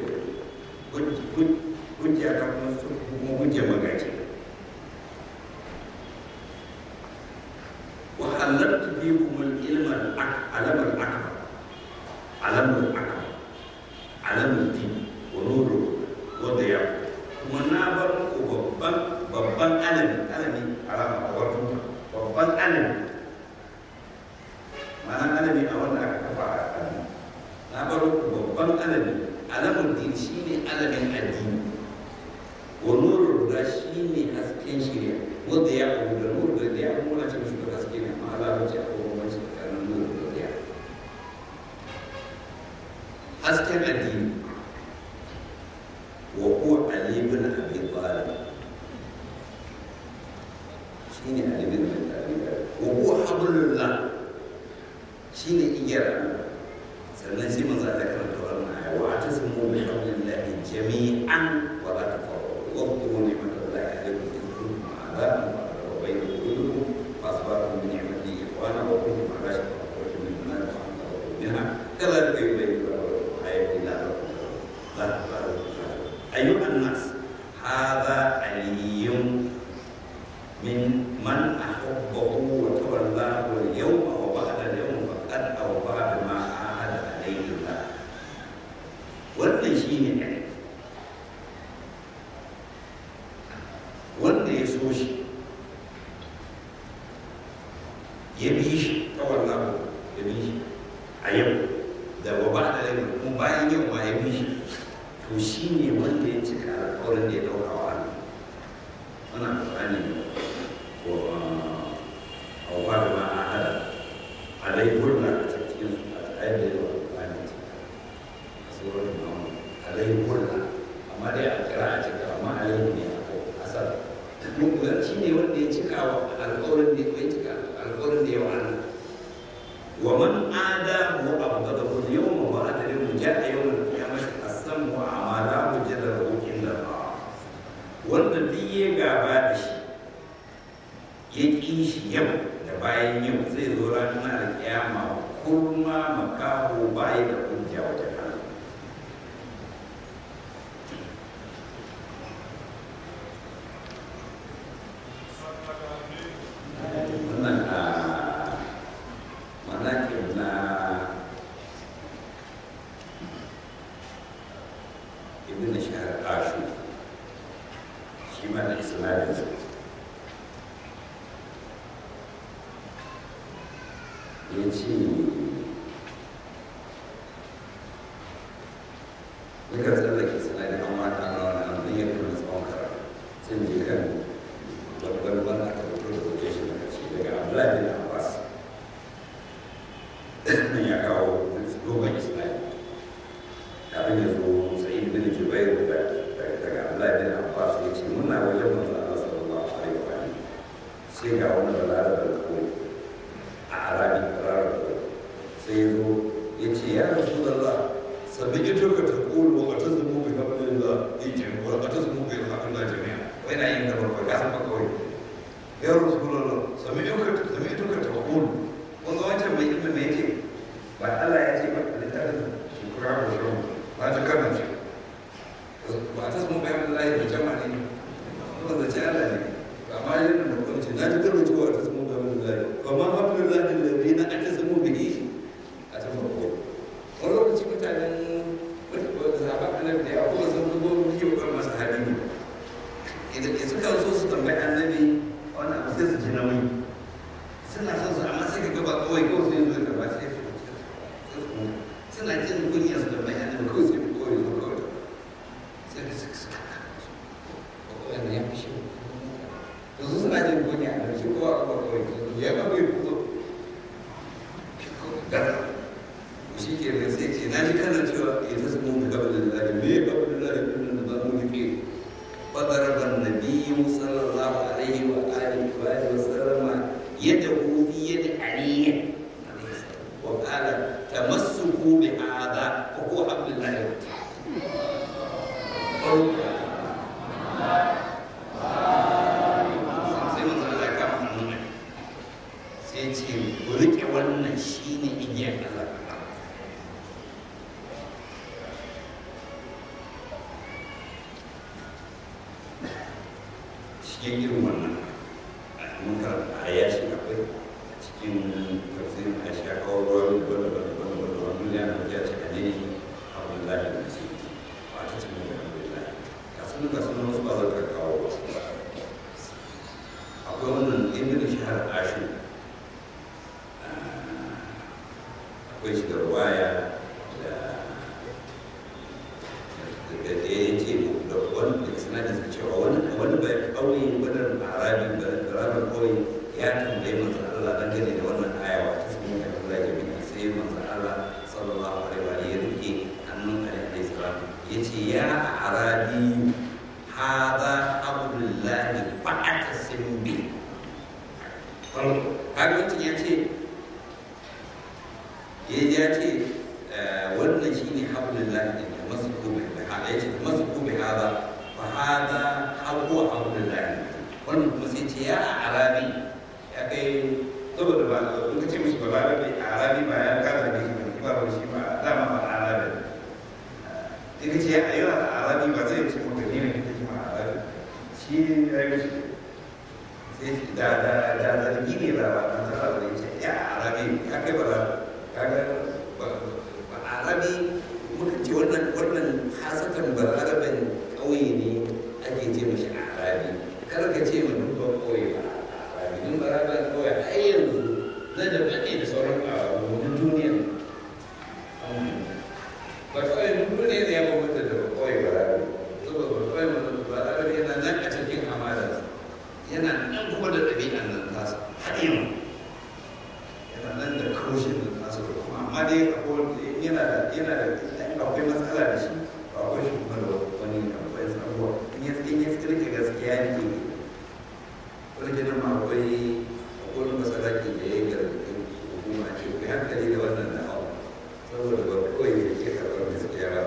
حجة كما حجة مغاجي وحللت فيكم العلم العلم الأكبر علم الأكبر علم الدين ونور وضياء kuma na bar muku babban babban alami alami alama a wato babban alami ma'ana alami a wanda aka kafa a alami na bar muku babban alami alamun din shine alamin addini wa nurul huda shine hasken shirya wanda ya abu da nuru da ya abu na cikin shuka haske ne amma Allah ce a kuma wani tsakanin nuru da ya hasken addini wa huwa ali ibn abi talib shine ali ibn abi talib wa huwa hablullah shine igiyar Allah sannan sai manzo Allah karanta wannan aya wa atasimu bi hablillahi jami'an wa la tafarraqu wa dhkuru ni'matallahi alaykum idh kuntum a'da'an وبين قلوبكم فاصبحتم بنعمته اخوانا وكنتم على شفا حفرة من النار فانقذكم منها كذلك يبين الله الايات لعلكم ايها الناس هذا علي من من احبه وتولاه اليوم وبعد اليوم فقد اوفى بما عاهد عليه الله wannan shi ne wanda ya so shi ya bi shi ta wannan ya bi shi a yau da ba ba da rai kuma bayan yau ma ya bi shi to shi ne wanda ya cika alƙawarin da ya ɗauka wa Allah wannan Qur'ani wa a wa da ma a hada alai gurna a cikin su a ayar da yawa Qur'ani ce a surar Muhammad alai gurna amma dai a kira a cika amma alai ne a asar mun shi ne wanda ya cika wa alƙawarin da ya cika alƙawarin da ya wa Allah ومن آداه وأبغضه اليوم وأدري جاء يوم القيامة السم وأعماله جدله عند الله wanda duk ya gaba da shi ya ƙi shi yau da bayan yau zai zo ranar da kiyama kurma makaho bayi da hujja wajen Allah wannan a manakin na ibn shahar ashu shi ma da isnadinsa ya ce ya kan tsallake isnadin an mata na wani an zai yadda na tsawon karatu sun je kan babban wanda aka fito da hoton shi daga ce daga abdullahi bin abbas ya kawo dogon isnadi kafin ya zo sa'id bin jubair da daga abdullahi bin abbas ya ce muna wajen manzo Allah sallallahu alaihi wa alihi sai ga wani balarabar koyi a arabi balarabar koyi sai ya zo ya ce ya rasulullah sabbi ito ka ta kulu wa ta zumu bi hablillah yake wa ta zumu bi hablillah jami'a wai na yin da barka ka san ba kawai ya rasulullah sabbi ito ka sabbi ito ka ta kulu wanda wancan mai ilmi mai yake ba Allah ya ce ba a littafin shukura ko shirin ba ta karna ce ba ta samu bayan Allah ya jama ne ba da ce Allah ne ba ma yin da kuma ce na ji karna cewa ta samu bayan Allah ba ma hafi da zai da na aka samu bihi a ta farko wani lokaci mutanen zaɓa annabi da ya kuma sun zubo muke ba masu hali ne idan suka so su tambayi annabi wannan abu sai su ji nauyi suna son su amma sai ka gaba kawai kawai sai zo ka ba sai su suna jin kunya su da bayan da kawai sai kawai zo kawai sai ka suka suka wanda ya fi shi to su suna jin kunya da shi kowa kowa kawai ya ba bai kuzo gaza shi ke da sai ce na ji kana cewa ya ta samu da gaba da lalari me ya gaba da lalari ɗin da za mu rike فضرب النبي صلى الله عليه وآله وآله وسلم يده في يد علي وقال تمسكوا بهذا فهو حبل الله sai manzo Allah ya kama hannun sai ce ku rike wannan shine igiyar Allah cikin irin wannan mun karanta a yashi akwai a cikin tafsirin a shi aka kawo ruwa da wanda wanda wanda wanda wanda ya na wajen ce a ne abdullahi da su ba ta cikin da abdullahi ka sun ga sun wasu ba za ka kawo ba akwai wannan ibn shahar ashu akwai shi da ruwaya da da ya ce da wani sanadin su cewa wani wani bai kauye wani arabi arabi kauye ya tambaye manzo Allah dangane da wannan aya wa ta sunan da Allah ya bi sai manzo Allah sallallahu alaihi wa alihi ya rike hannun alaihi salam yace ya arabi hada abdullahi fa'atasim bi har wancan ya ce ya ce wannan shine abdullahi da masu gobe hada ya ce masu gobe hada fa hada hawa abdullahi wannan kuma sai ce ya arabi ya kai saboda ba in ka ce mishi ba arabi arabi ba ya kasa da shi ba ba shi ba dama ba arabi sai ka ce ya ayyuka arabi ba zai ce maka ne ne kake ma arabi shi ya yi mishi sai da da da zargi ne ba ba na tsara da ce ya arabi ya kai ba kaga ba arabi muka ce wannan wannan hasatan ba arabin ƙauye ne ake ce mishi arabi kar ka ce mu dubban ƙauye ba arabi din ba arabin ƙauye har yanzu zaƙin yana nan da kaushin da nasu da kuma amma dai akwai yana da yana da akwai matsala da shi ba akwai shi kuma da wani akwai sabuwa in ya in ya tsirka gaskiya ne wani gidan ma akwai akwai wani masaraki da ya gargaɗi hukuma ce kai hankali da wannan da hau saboda ba kawai ya ke karɓar gaskiya ba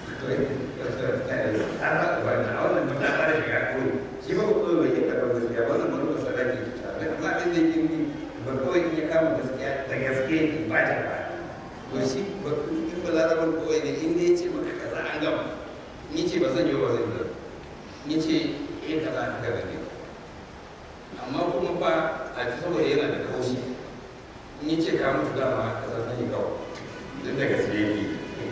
har ba ba na wannan ba ta fara shiga kawai shi ba kawai bai ke karɓar gaskiya wannan wani masaraki amma abin da yake yi ba kawai in ya kama gaskiya da gaske ba ta ba to shi ba in ba larabar kawai ne in ya ce maka kaza an gama ni ce ba zan yi ba zan yi ni ce eh kaza an gama ne amma kuma ba a ci saboda yana da kaushi in ya ce ka mutu dama kaza zan yi kawai duk da gaske yake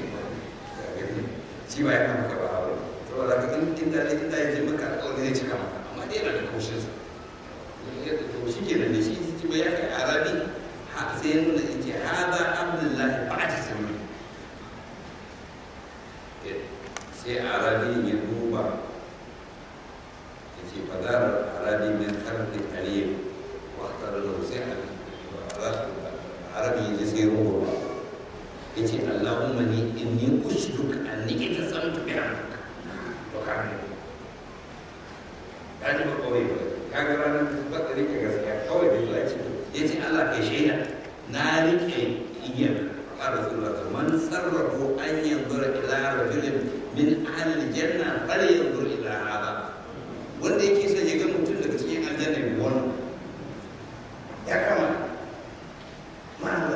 shi ba yana maka ba abu saboda ka in inda ne inda ya je maka alƙawari zai cika maka amma dai yana da kaushinsa to shi ke nan da shi shi ba ya kai arabi sai ya nuna in ce haza abdullahi ba ta sami sai arabi ya duba ya ce fadar arabi min karni aliyu wa tare da sai arabi ya sai ruwa ya ce allahumma ni inni ushduka anni ita samtu bi amrika to kan ya ji ba kawai ba kaga ranar ba ta rike gaskiya kawai da zuwa ce ya ce Allah kai shaida na rike igiyar a rasulullah man sarrafu an yanzura ila rajulin min ahli janna fal yanzur ila hada wanda yake son ya ga mutum daga cikin aljanna ne wannan ya kama ma'ana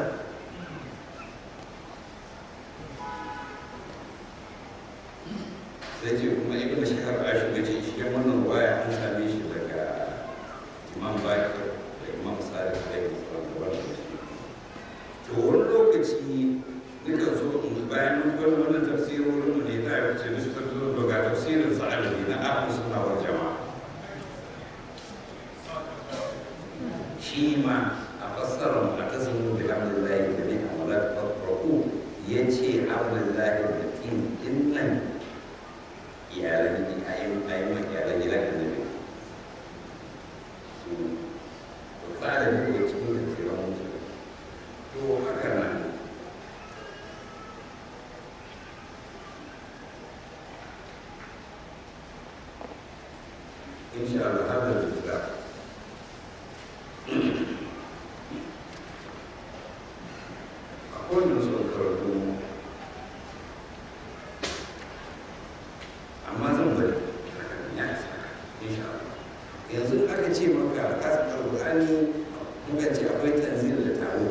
sai ce kuma ibn shahar ashu ga ce shi wannan waya an same shi daga imam bakir da imam sadiq da ya sauran da wannan to wani lokaci nukan so in bayan mun kwallo wannan tafsirorin mu ne da ya wuce musu tafsirin daga tafsirin sa'alabi na ahlu sunna wal jama'a shi ma a fassarar a tasirin da hamdulillahi da ne a malar farko ya ce hamdulillahi da tin din nan iyalan ayin ayin iyalan gidan annabi su to tsara ne ko cikin da ke ran musu to haka nan insha Allah hada da tsara akwai da su karatu amma zan bari ya isa insha Allah yanzu aka ce maka kasan alƙur'ani muka ce akwai tanzil da taro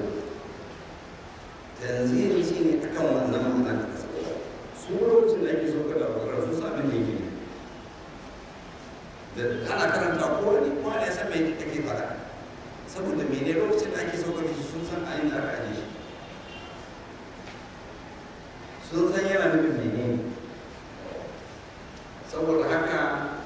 tanzil shi ne akan wannan ma'ana da ka sauka su lokacin da ake sauka da alƙur'ani su sami da yake da ana karanta ko ne ko ne san me ake faɗa saboda mene lokacin da ake sauka da shi sun san ayin da aka aje shi sun san yana nufin menene saboda haka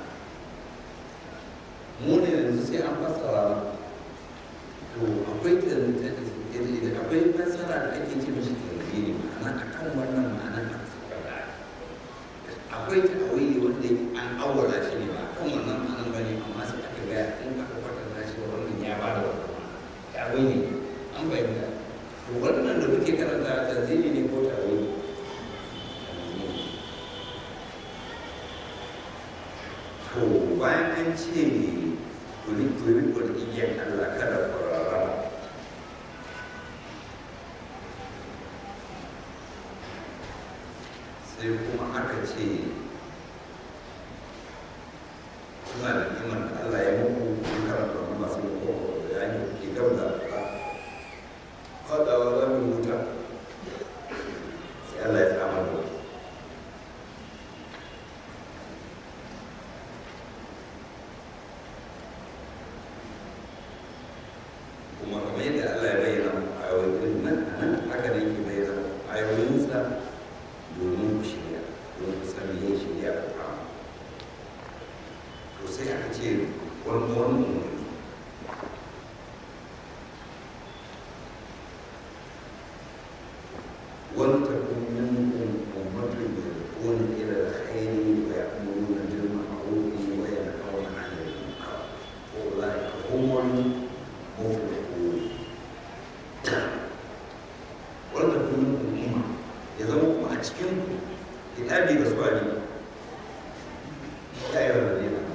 mu ne yanzu sai an fassara to akwai akwai fassara da ake ce mishi tanzini ma'ana akan wannan ma'anar da suka da akwai ta'awili wanda an awwala shi ne ba kan wannan ma'anar bane amma sai aka ga in aka kwatanta shi da wannan ya ba da wannan ta'awili an bayyana to wannan da muke karanta tanzini ne ko ta'awili to bayan an ce kuli kuli kuli igiyar Allah kada kwarara sai kuma aka ce suna da iman da Allah ya muku kun karanta wani masu muku da ya yi ke gaba da ba faɗawa za mu wuta sai Allah ya samar da ku kuma kamar yadda Allah ya bayyana ayoyin nan nan haka ne ke bayyana ayoyinsa domin ku shirya domin ku san yin shirya ku kama to sai aka ce wani wani umarni ولتكن منكم أمة يدعون إلى الخير ويأمرون بالمعروف وينهون عن المنكر أولئك هم المفلحون hidabi ga suwa ne ya yi wa ne na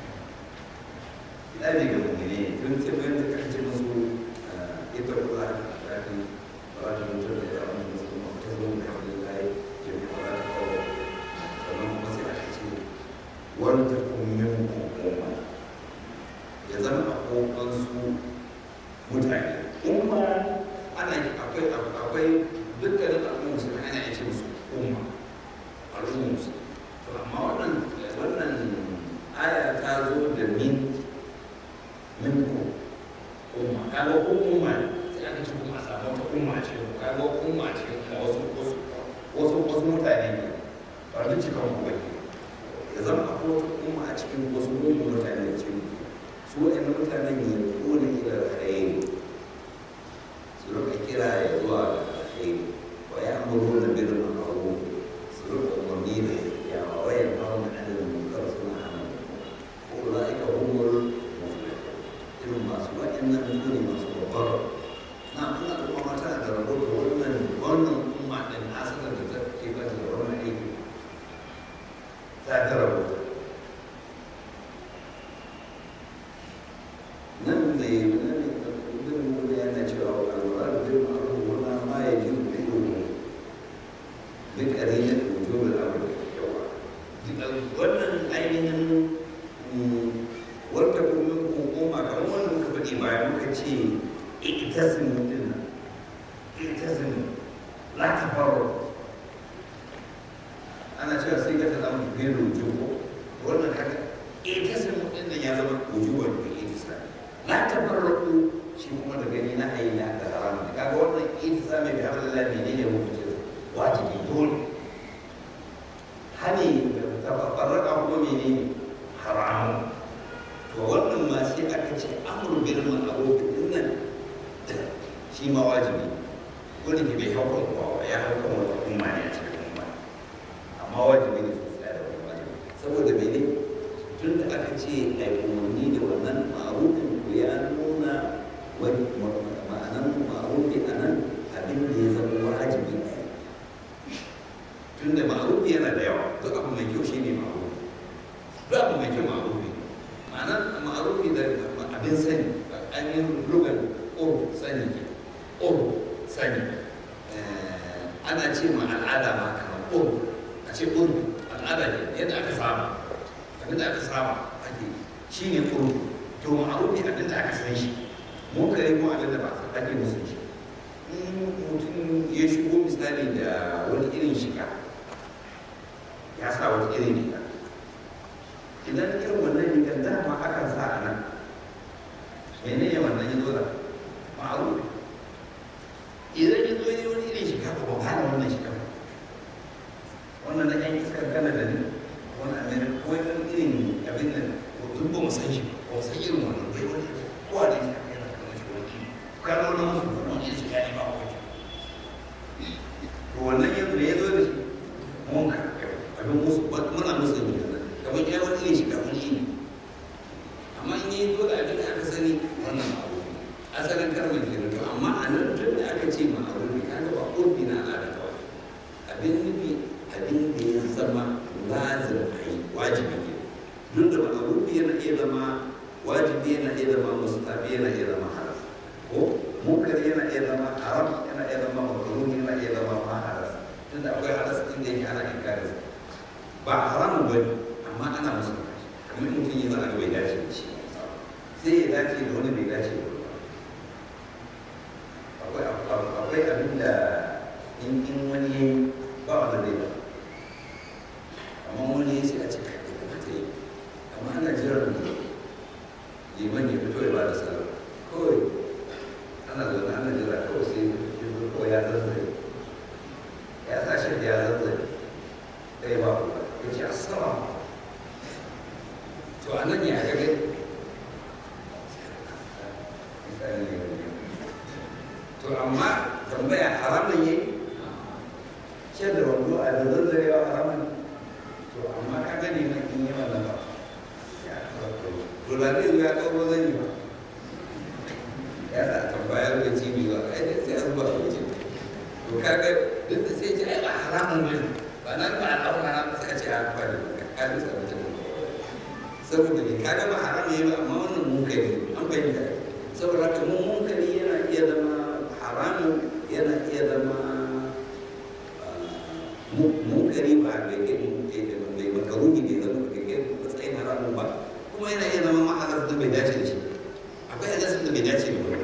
hidabi ga mummune ne tun ce bayan da kan ce musu ita kula da kan ba ta mutu da ya wani musu ta zo da wani lai ke ba ta kawo sannan kuma sai aka ce wani ta kummin kuma ya zama a kokon su mutane umma ana akwai akwai dukkanin al'ummar musulmi ana yace musu umma al'ummar musulmi to amma wannan wannan aya ta zo da min min ko umma kaga ko umma sai aka ce kuma a samu wata umma ce kaga umma ce da wasu wasu wasu wasu mutane ne ba duk cikin ku ba ya zama akwai wata umma a cikin wasu gungun mutane da cikin su waɗannan mutanen ne kone ila alkhairi su rika kira ya zuwa ga alkhairi wa ya amuru da bil ma'ruf su rika umarni da ya wa ya hawo da anil munkar suna hana ko ulaika humul muflihun irin masu waɗannan su ne masu babbar na Allah kuma mata da rahoto wannan wannan umma din asalin da ta ke ba da wannan aiki ta ta rahoto nan da yi nan da yana cewa alwara da bin ma'ruf wannan ma ya ji da ido duk arena da wujubul amr yawa wannan ainihin wanda kuma hukuma kamar wannan muka faɗi bayan muka ce itasimu din nan itasimu la tafarru ana cewa sai ga ta zama bin wujubo wannan kaga itasimu din nan ya zama wujubar bil itisami la tafarraqu shi kuma da gani na ayyana da haram ne kaga wannan itisami bi hablillah menene hukunci wajibi dole hani tafarraqa kuma menene haramun to wannan ma sai aka ce amru bil ma'ruf din nan shi ma wajibi wani ke bai haukan kowa ya haukan wata umma ne a cikin umma amma wajibi ne su tsaya da wani wajibi saboda mene tun da aka ce a yi umarni da wannan ma'arufin to ya nuna wani ma'anan ma'arufi a nan abin da ya zama wajibi ne tun da ma'arufi yana da yawa duk abu mai kyau shi ne ma'arufi duk abu mai kyau ma'arufi ma'anar ma'arufi da abin sani an yi lugar uru sani ke uru sani ana ce ma al'ada ma kamar uru a ce uru al'ada ne yadda aka saba abin da aka saba ake shi ne uru to ma'arufi abin da aka san shi mu kare mu abin da ba ake musu shi in mutum ya shigo misali da wani irin shiga ya sa wata irin riga idan irin wannan rigar dama akan sa a nan mene ne wannan ya zo da ma'arufi idan ya zo ne wani irin shiga ba ba gane wannan shiga ba wannan na yan iskar gana da ni wani amerika ko wani irin abin nan duk ba mu san shi ba mu san irin wannan bai wani kowa da shi aka yana kamar shi wani ka zo na musu wani irin shiga ne ba a wajen to wannan yanzu da ya zo da shi mun ka abin musu muna musu ne kamar ya wani irin shiga wani iri amma in yi zo da abin da aka sani wannan abu asalin karmar ke to amma a nan tun da aka ce ma abu ne kaga ba urbi na al'ada ta wani abin nufi abin da ya zama lazim a yi wajibi ke duk da ma'arufi yana iya zama wajibi yana iya zama mustafi yana iya zama haram ko munkar yana iya zama haram yana iya zama makaruni yana iya zama ma haram tun da akwai haram din da yake ana inkarin ba haramun ba ne amma ana musu kamar mutum yi zana bai dace da shi sai ya dace da wani bai dace da wani akwai abin da in wani ya yi ba wanda zai ba amma wani ya sai a ce kai da kamata yi amma ana jiran liman ya fito ya ba da sallah kawai ana zaune ana jira kawai sai ya zo kawai ya zanzare ya sa shi da ya zanzare kai ba ku ya ce assalamu to a nan ya ga gai to amma tambaya haramun yi ce da wando a da zanzarewa haramun to amma ka gani na in yi wannan ba to da zai zo ya ɗauro zan yi ba ya sa tambayar da cibi ba ai da sai an ba waje to kaga duk da sai ce ai ba haramun ne ba ba nan ba Allah ba na suka ce a ba da ka bi sa mutum saboda ne ka gama haram ne ba amma wannan munkari an bayyana saboda haka mun munkari yana iya zama haramun yana iya zama munkari ba bai kai bai makaruni bai zama bai kai matsayin haramun ba kuma yana iya zama ma'azar da bai dace da shi akwai hadisin da bai dace da ba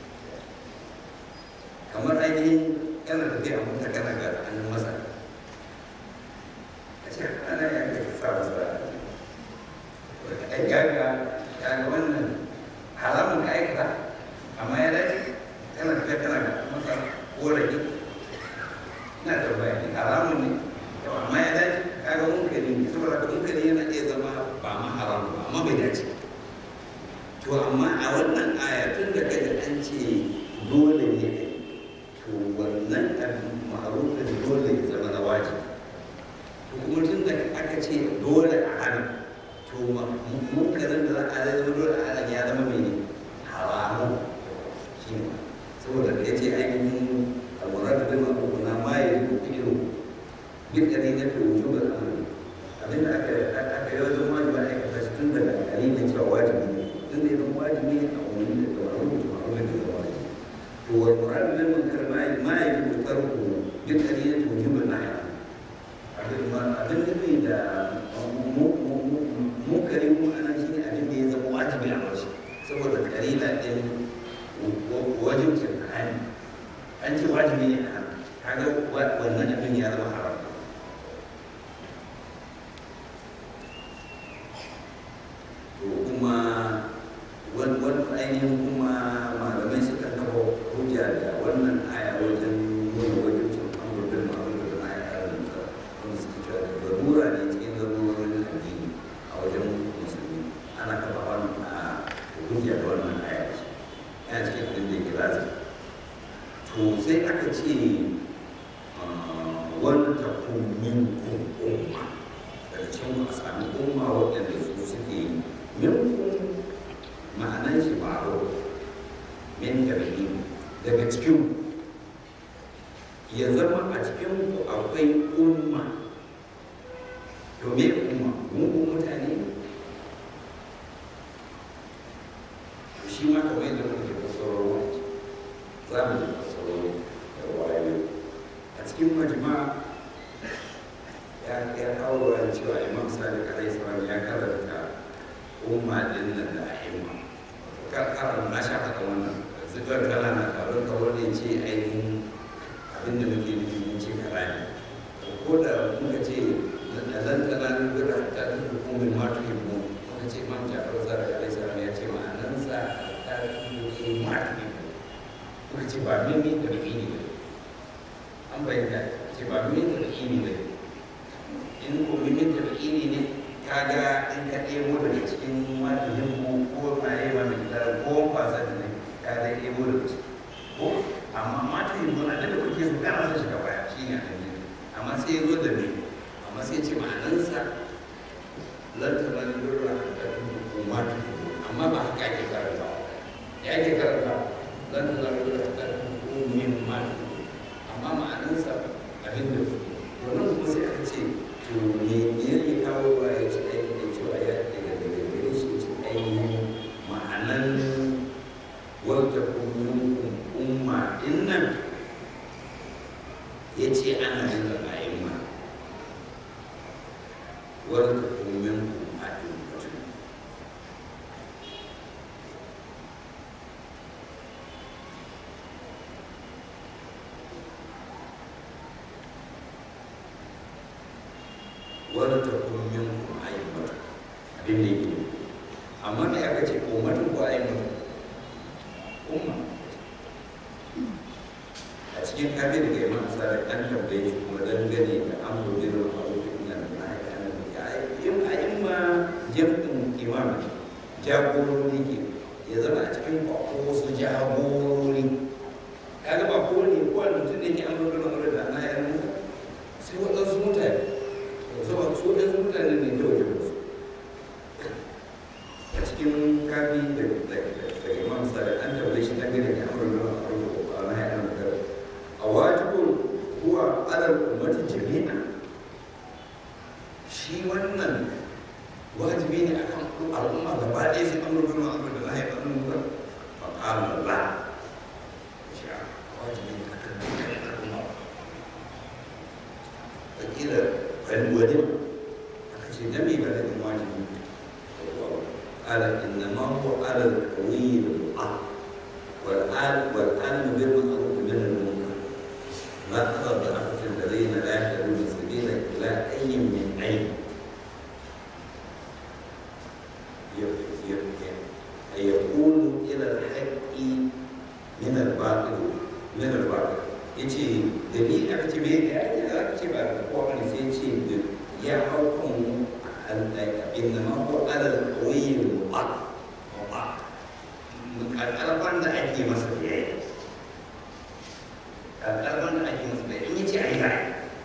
kamar ainihin kana tafiya a mota kana ga hannun masa a ce ana ya ga sa masa ai gaga ya ga wannan haramun ka aikata amma ya dace kana tafiya kana ga masa korafi ina tambaya ne haramun ne yau amma ya dace kaga munkari ne saboda ka munkari yana iya zama ba ma haramun ba amma bai dace to amma a wannan aya tun da kaji an ce dole ne to wannan abin ma'arufin dole ya zama na wajibi to kuma tun da aka ce dole a hana to munkarin da za a zama dole a hana ya zama mai haramun shi ne saboda da ya ce ainihin alwarar da bin abubuwa na ma ya yi ido duk da ne na fi wujubar amuri abinda aka aka yi wajen wajibi a aikata shi tun daga dalilin cewa wajibi ne tun da ya zama wajibi ne a wani da dabarun da ma'amulan da zama wajibi to wal murad bil munkar ma ma yajibu tarku duk da ne to wujubar na ya abin ma abin da bai da munkari mu anan shine abin da ya zama wajibi a wasu saboda kalila din wajibcin hali an ce wajibi ne a kaga wannan abin ya zama haram to kuma wani ainihin kuma malamai suka kafa hujja da wannan aya wajen nuna wajibcin amurbin ma'amurbin da aya karin da wani suka cewa da garura ne cikin garurorin addini a wajen musulmi ana kafa wannan a hujja da wannan aya yana cikin abin da ke lazim to sai aka ce wani takun minkum umma daga cikin a sami umma waɗanda su suke minkum ma'anan shi baro min tabi'i daga cikin ya zama a cikin ku akwai umma to me umma mungun mutane ne shi ma kamar yadda muke fasararwa za mu ji fasararwa da wayo a cikin majma ya ya kawo wa cewa imam sadiq alaihi salam ya karanta umma din nan da ahimma kar karan na sha haka wannan zikar kala na karo ka wani ce ainihin abin da muke nufi mun ce kara ne ko da muka ce lan kana nubira ta hukumin ma tuhibbu muka ce man jafar zara alaihi salam ya ce ma'anansa ta tuhibbu ma tuhibbu muka ce ba mimi da mimi ne an bayyana ce ba mimi da mimi ne in ko mimi da mimi ne kaga in ka ɗebo daga cikin mafihin mu ko tsaye ma mai tara ko kwasa da ne ka zai ɗebo daga ciki ko amma mafihin mu na da kuke su kana son shiga baya shi ne a amma sai ya zo da ne amma sai ce ma'anansa lantana da lura da tuhu ma tuhu amma ba haka ake karanta ya ake karanta lantana da lura da tuhu min ma tuhu amma ma'anansa abin da wannan kuma sai aka ce to me me yake kawo ba ya ci aiki da cewa ya daga daga gare shi ci ainihin ma'anan wata kullum umma din nan ya ce ana yin da a'imma wata kullum umma din mutum wani takun min kuma ayyukan abin da yake amma me aka ce ummatun ko ayyukan umma a cikin kafin da imam sadiq an tambaye shi kuma dangane da amru bin ma'ruf inna lillahi wa inna ilaihi raji'un ayyuma jam'in imam jagorori ke ya zama a cikin kwakwo wasu jagorori kaga ba kowane kowane mutum ne ke amru bin ma'ruf da ana yana sai waɗansu mutane saboda su ɗansu mutane ne da wajen su a cikin kafi da imam sadiq an tambaye shi dangane da amru bin ma'ruf a wajibun huwa alal ummati jami'a al'umma gaba ɗaya sai an rubuta ma abin da na haifar nuna fa ƙala la shi a wajibi ne akan dukkan al'umma wakila wani aka ce dami ba da wajibi قال انما هو على القوي بالعقل والعالم والعالم بالمعروف من المنكر ما ترى الضعفة الذين لا يهتدون السبيل الى اي من اي يكون الى الحق من الباطل من الباطل yace da ni aka ce me ya ake da aka ce ba da kowa ne sai ce ya hau kan إنما هو على القوي المطاع مطاع الأربعة da ake masa biyayya al'arban da ake masa biyayya in yace ai zai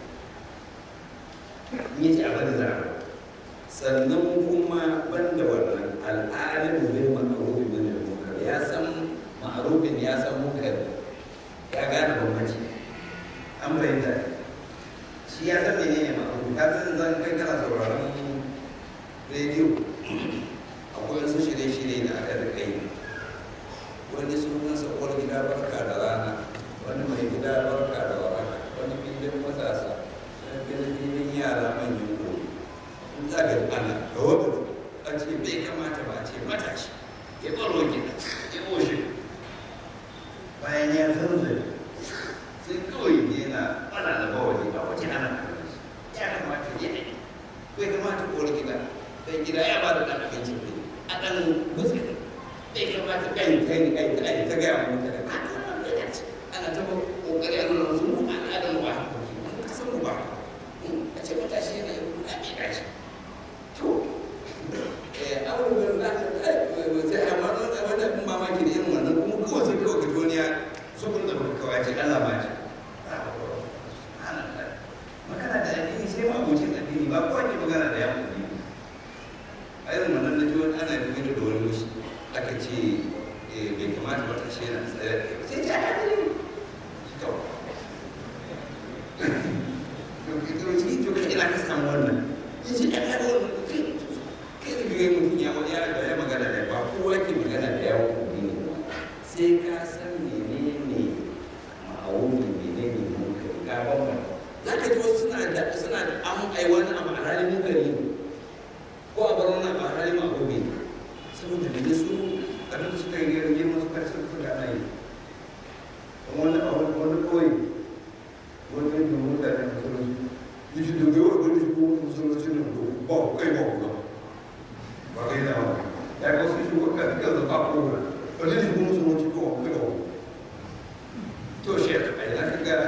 in yace a bari za sannan kuma banda wannan al'alimu bil ma'ruf min al-munkar ya san ma'rufin ya san munkar ya gane bambanci an bayyana shi ya san menene ma'ruf ka san zan kai kana sauraron rediyo akwai wasu shirye-shirye da aka da kai wani sunansa uwar gida barka da rana wani mai gida barka da waraka wani filin matasa wani filin yara manyan gobe in za ga ana ga wata a ce bai kamata ba a ce matashi ya baro gida ya oshe bayan ya zanzare sai kawai yana ana da bawali a waje ana ya kamata ya ne bai kamata uwar gida dan gida ya ba da ɗan abinci ne a ɗan gutsi bai kamata kai kai kai kai ta gaya mu mutane a kan wannan ya ce ana ta kokari a nuna su mu al'adar mu ba wani kasan mu ba a ce matashi ne a bai dace to eh abubuwan da sai amma wani wanda kun mamaki da irin wannan kuma kawai sai kawai ga duniya su kun da kawai ce Allah ma ce magana da addini sai ma abocin addini ba kowa ke magana da yawon addini a irin wannan na ji wani ana dogara da wani mushi aka ce bai kamata wata shi yana tsaya sai ce ana gani shi kawai to shi to kai ina ka samu wannan ya ce ana da wannan kai kai da biyu mutum ya wani ya magana da ba kowa ke magana da yawon addini sai ka san menene ma'aunin menene munkari ga bambam za ka ji wasu suna da suna da an aiwani abu a halin munkari ne ko a bar wani ba hali ma gobe saboda da su abin da suka yi yi masu karshen su da ana yi wani a wani wani kawai wani kan yi mutane a musulunci yi shi da gaiwa gani shi kuma musulunci ne ba kai ba ku ba kai na ba ya ga su shi ko ka duka da ba ko wani shi kuma musulunci ko kai ba to shi a yi na ga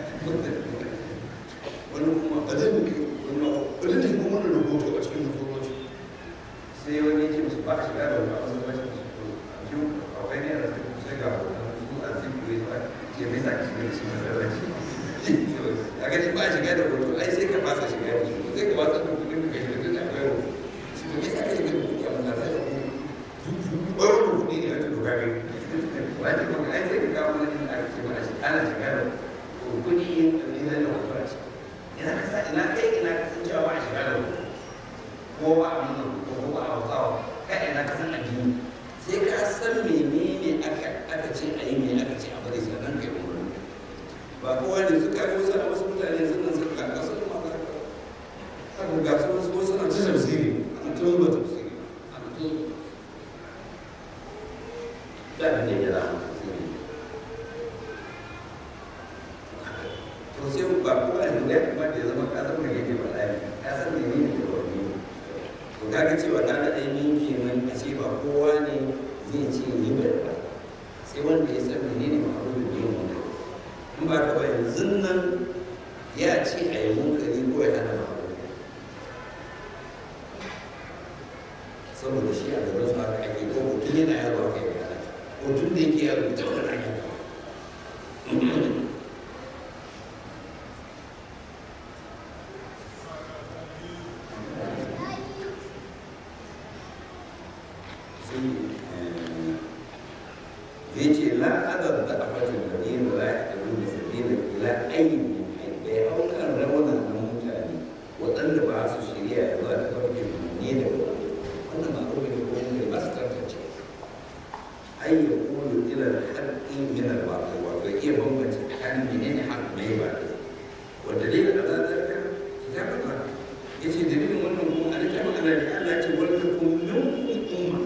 wani kuma a zai muke wani shi kuma wani rubutu a cikin musulunci sai wani ya ce musu ba a shiga da wani wasu ba shi a ji akwai ne da sai ga su a zikin wai ba ke mai sa ki shiga da shi masallaci a gani ba a shiga da wani ai sai ka fasa shiga da shi sai ka fasa da kudin ka shiga da akwai wani shi to me sa ka shiga da kudi a masallaci ɓarar da kudi ne a cikin gari wani kuma ai sai ka kawo wani a ce mana shi ana shiga da kudi ne na da wasu a ciki ina ka sa ina kai ina ka san cewa a shiga da wani ko ba a nuna ko ko ba a hausawa kai ina ka san addini sai ka san menene aka aka ce a yi me aka ce a bari sannan kai umarni ba kowa ne suka yi wasu a wasu mutane sun nan suka ga su ma ga haka ga su wasu wasu na ta tafsiri ana ta zuba tafsiri ana ta da ne ya zama tafsiri to sai ba kowa ne da kuma da ya zama ka san me yake faɗa ka san menene da wani to kaga cewa na da ainihin kenan a ce ba kowa ne zai ce yi ba sai wanda ya san menene ma'aru da yin munkari in ba ka ba yanzu nan ya ce a yi munkari ko ya hana ma'aru saboda shi a gaban su haka ake ko mutum yana yaro aka yi hana mutum da yake yaro ita wani ake yace la adad da afatin da yin la ya da sabila ila ayyin da ya hau kan rawanan na mutane waɗanda ba su shirya da za ta farke ne da wannan ma ko ne ko menene hak mai ba wanda dai da za ta ka kitabun ba ya ce dalilin wannan kuma a littafin Allah ne Allah ce wani ta kuma min umma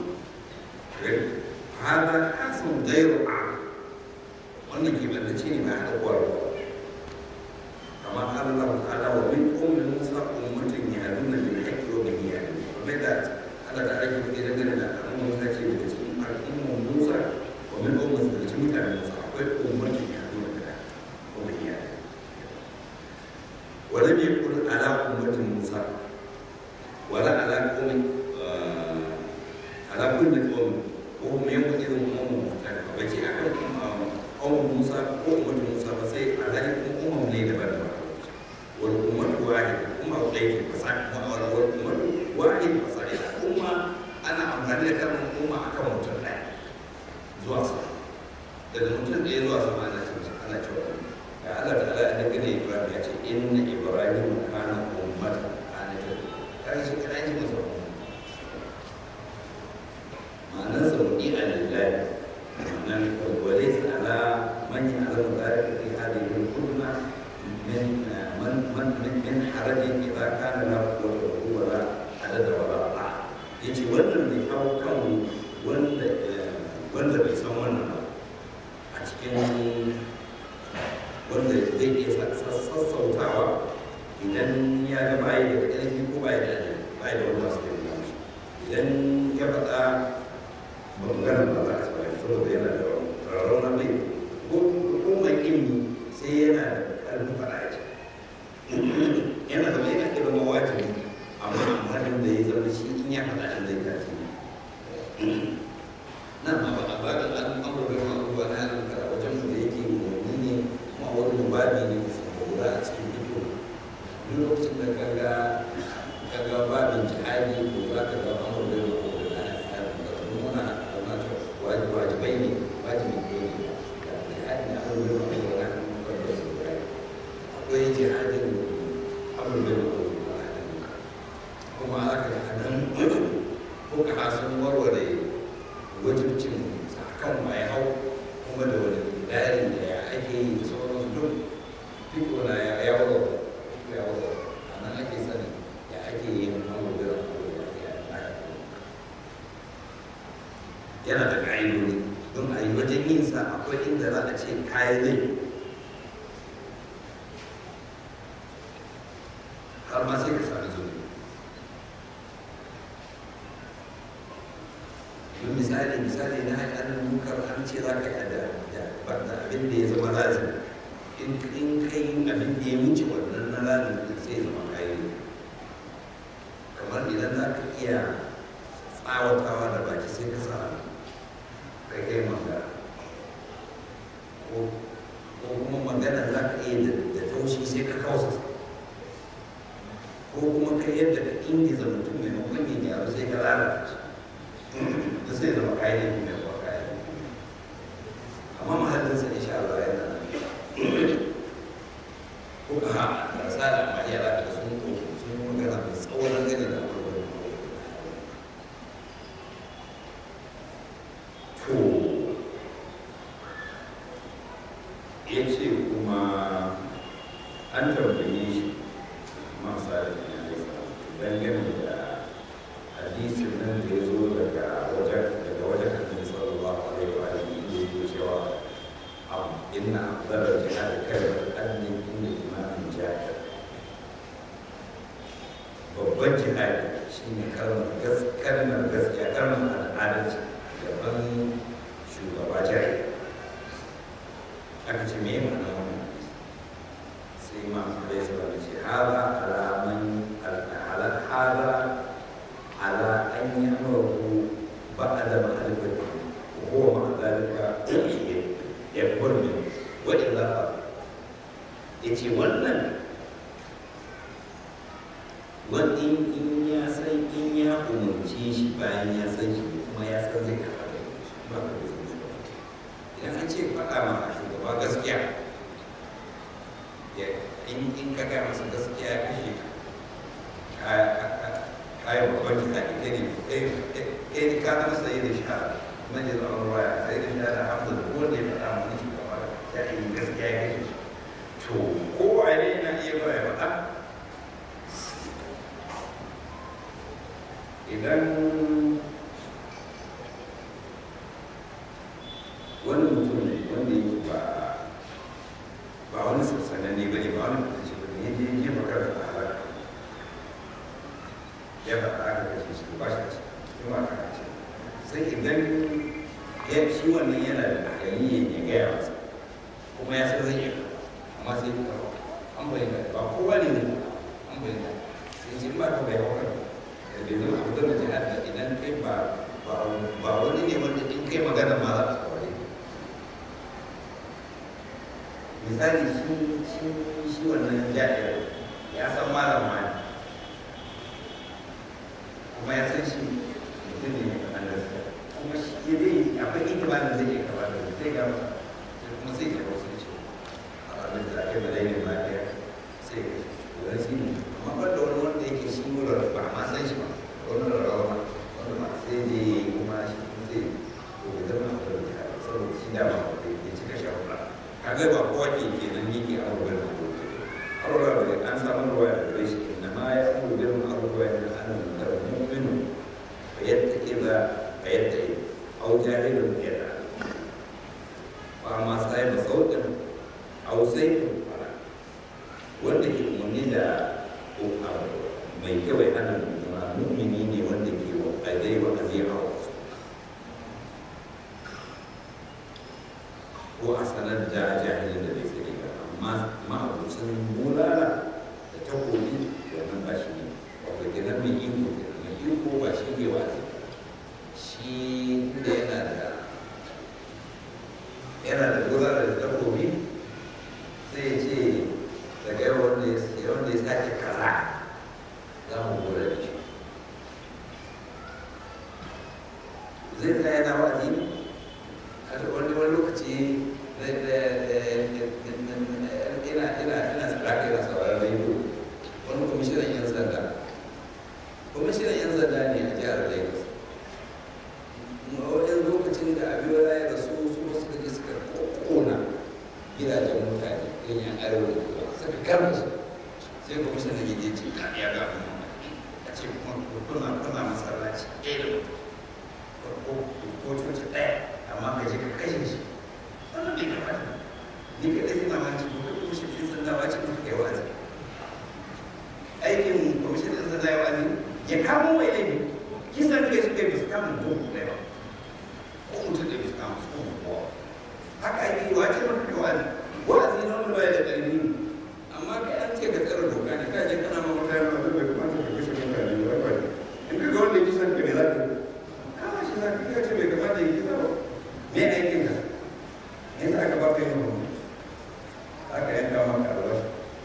hada hasan gairu a wannan ke banda ce ne ba a ɗaukuwar ba kamar Allah ta'ala wa min ummin musa ummatin ya nuna bil haqqi wa bihi ya kuma da Allah ta ake kuɗi dangane da al'ummar Musa ce daga cikin al'ummar Musa wa min ummin daga cikin mutanen Musa akwai ummatin ya nuna bil haqqi wa bihi ya ولم يكن على أمة موسى ولا على قوم على كل قوم وهم يومئذ أمم مختلفة بكي أكل قوم موسى وأمة موسى فسي على أمم ليلة بدر والأمة واحدة أمة غير فصاحب والأمة واحد فصاحب أمة أنا أمهر لك أمة أكم متنع زوا صح daga mutum ɗaya zuwa sama ana cewa ana cewa ya Allah ta'ala ya daga ne Ibrahim ya ce inna Ibrahim kana ummatan qanitan kai shi kana ji masa ma'anar sa mudi alillahi ma'anar walis ala man ya'lamu dhalika fi hadhihi al-umma min man man min min harajin idza kana la quwwata wa la adada wa la ta'a yace wannan bai kawo kan wanda wanda bai san wannan ba a cikin wanda zai iya sassautawa idan ya ga bayi da ƙarfi ko bayi da bayi da wani masu ƙarfi shi idan ya faɗa ba magana ba za a ci bayan saboda yana da rarrauna bai ko mai ilimi sai yana da ƙarfin faɗa ya ce yana da mai yana da mawajibi amma amfanin da ya zama shi in ya faɗa shi zai kafi nan ma ba a ba da an amurka ma abubuwa na yaran wajen mu da yake umarni ne kuma wani babi ne da lura a cikin fito duk lokacin da ka ga ka ga babin jihadi to za ka ga amurka ma abubuwa na yaran da muna muna cewa wajibai ne wajibi ne da jihadi na amurka ma abubuwa na yaran da su akwai jihadin amurka ma abubuwa na yaran kuma aka ga nan ko ka sun warware wajibcin kan mai hau kuma da wani tsari da ya ake yi da sauransu duk duk wani ya ya wada ya wada a nan ake sani ya ake yi wani da yana da ƙa'idodi don a yi wajen yin sa akwai inda za a ce kayan zai har ma sai ka sami zuwa don misali misali na haƙarin munkar an ce za ka da da abin da ya zama lazim in in kai abin da ya wuce wannan na lazim din sai ya zama kayi kamar idan za ka iya tsawatawa da baki sai ka sa kai kai magana ko ko kuma magana za ka iya da taushi sai ka kausa ko kuma kai yadda ka ingiza mutum maimakon yin yaro sai ka lalata shi da sai zama kayan mai kuwa kayan amma mahallinsa insha Allah yana ko ka ha da sa da ma yara da sun ko sun magana mai tsawon gani da abubuwan to ya ce kuma an tambaye shi masu da ya yi dangane da hadisin nan da ya zo daga wajen daga wajen annabi sallallahu alaihi wa alihi da yake cewa am inna afdala jihad kalmar anni inda imamin jahil babban jihadi shine kalmar kalmar gaskiya kalmar al'adalci gaban shugaba jahil aka ce me ma'ana wannan sai ma alaihi salatu ce hada alaman ala hada على أن يأمره بعد معرفته وهو مع ذلك يكبر منه وإلا yace wannan wani in ya san in ya umarci shi bayan ya san shi kuma ya san zai karɓa da shi ba ka da san shi idan an ce faɗa ma shugaba gaskiya in in ka gaya masa gaskiya ya kashe ka kayan babban jihadi kai ne kai ne ka zama sai da sha man yi zama ruwaya sai da sha da hamdu da wanda ya faɗa mana shi gaba ya yi gaskiya ya kashe shi idan wani mutum wanda yake ba ba wani sassanen ne bane ba wani mutum ce bane ya je ya jefa kansa a halaka ya faɗa aka kashe shi ba shi ce kuma aka kashe sai idan ya shi wannan yana da gani ya gaya masa kuma ya san zai iya amma sai ya kawo an bayyana ba kowa ne ne an bayyana sai ce ba ka bai hauka da bai zama abu da jihar da idan kai ba ba wani ne wanda in kai magana ma za su kawai misali shi shi shi wannan jami'ar ya san malam ma ne kuma ya san shi mutum ne mai faɗan gaskiya kuma shi dai akwai itibarin zai iya kaba da zai ga masa sai kuma sai ya wasu ce a ranar da ake da laifin lafiya sai ya wani shi ne amma ban da wani wanda yake shi wurin ba ma san shi ba wani rarrawa ma wani ma sai je kuma shi kuma sai to ya zama a wurin da saboda shi dama ya cika shawara kaga ba kowa ke kenan yake a wurin da Allah da an samu ruwa da gare shi inna ma ya amuru bil ma'ruf wa yanha 'anil munkar mu'minu fa yattaqiza fa yattaqi aw jahilun yada wa ma sai ba sautin aw sayfin fara wanda ke umarni da mai kyau ya hana mummuna mu'mini ne wanda ke wa azai wa azai a wasu ko a sanar da jahilin da bai sani ba amma ma'abucin bulala da takobi wannan ba shi ne wato kenan mai iko kenan mai iko ba shi ke wazi shi da yana da yana da bulala da takobi sai ya ce daga yau wanda ya wanda ya sake kaza za mu gura da shi zai tsaya yana wazi ne a wani wani lokaci ina ina ina tsaraka ina sauraron rediyo wani kwamishinan yan sanda kwamishinan yan sanda ne a jihar lagos wani lokacin da abiola ya rasu su wasu kaje suka kona gidajen mutane irin yan arewa da kuma suka kama shi sai kwamishinan ya je ce ka ya ga abin a ce kuma kuna kuna masallaci ɗaya da ko ko coci ɗaya amma ka je ka kashe shi wannan bai kamata ni ka ɗaya na manci ko ka kuma shi ɗin sanda wace ko kai wazi aikin kwamishin ɗin sanda ya wazi ya kamo mai laifi kisan kai suka yi su kama mutum ɗaya ba ko mutum ɗaya su kama su kuma kowa haka ake yi wace maka kai wazi wazi na wani baya da ƙarfi amma kai an ce ka tsara doka ne ka je kana ma mutane ma bai kamata ka kashe mutane ba ba in ka ga wanda ya kisan ka ne za ka kama shi za ka ce bai kamata ya kisa ba me aikin ka in aka ba ka yin rubu aka yanka maka albashi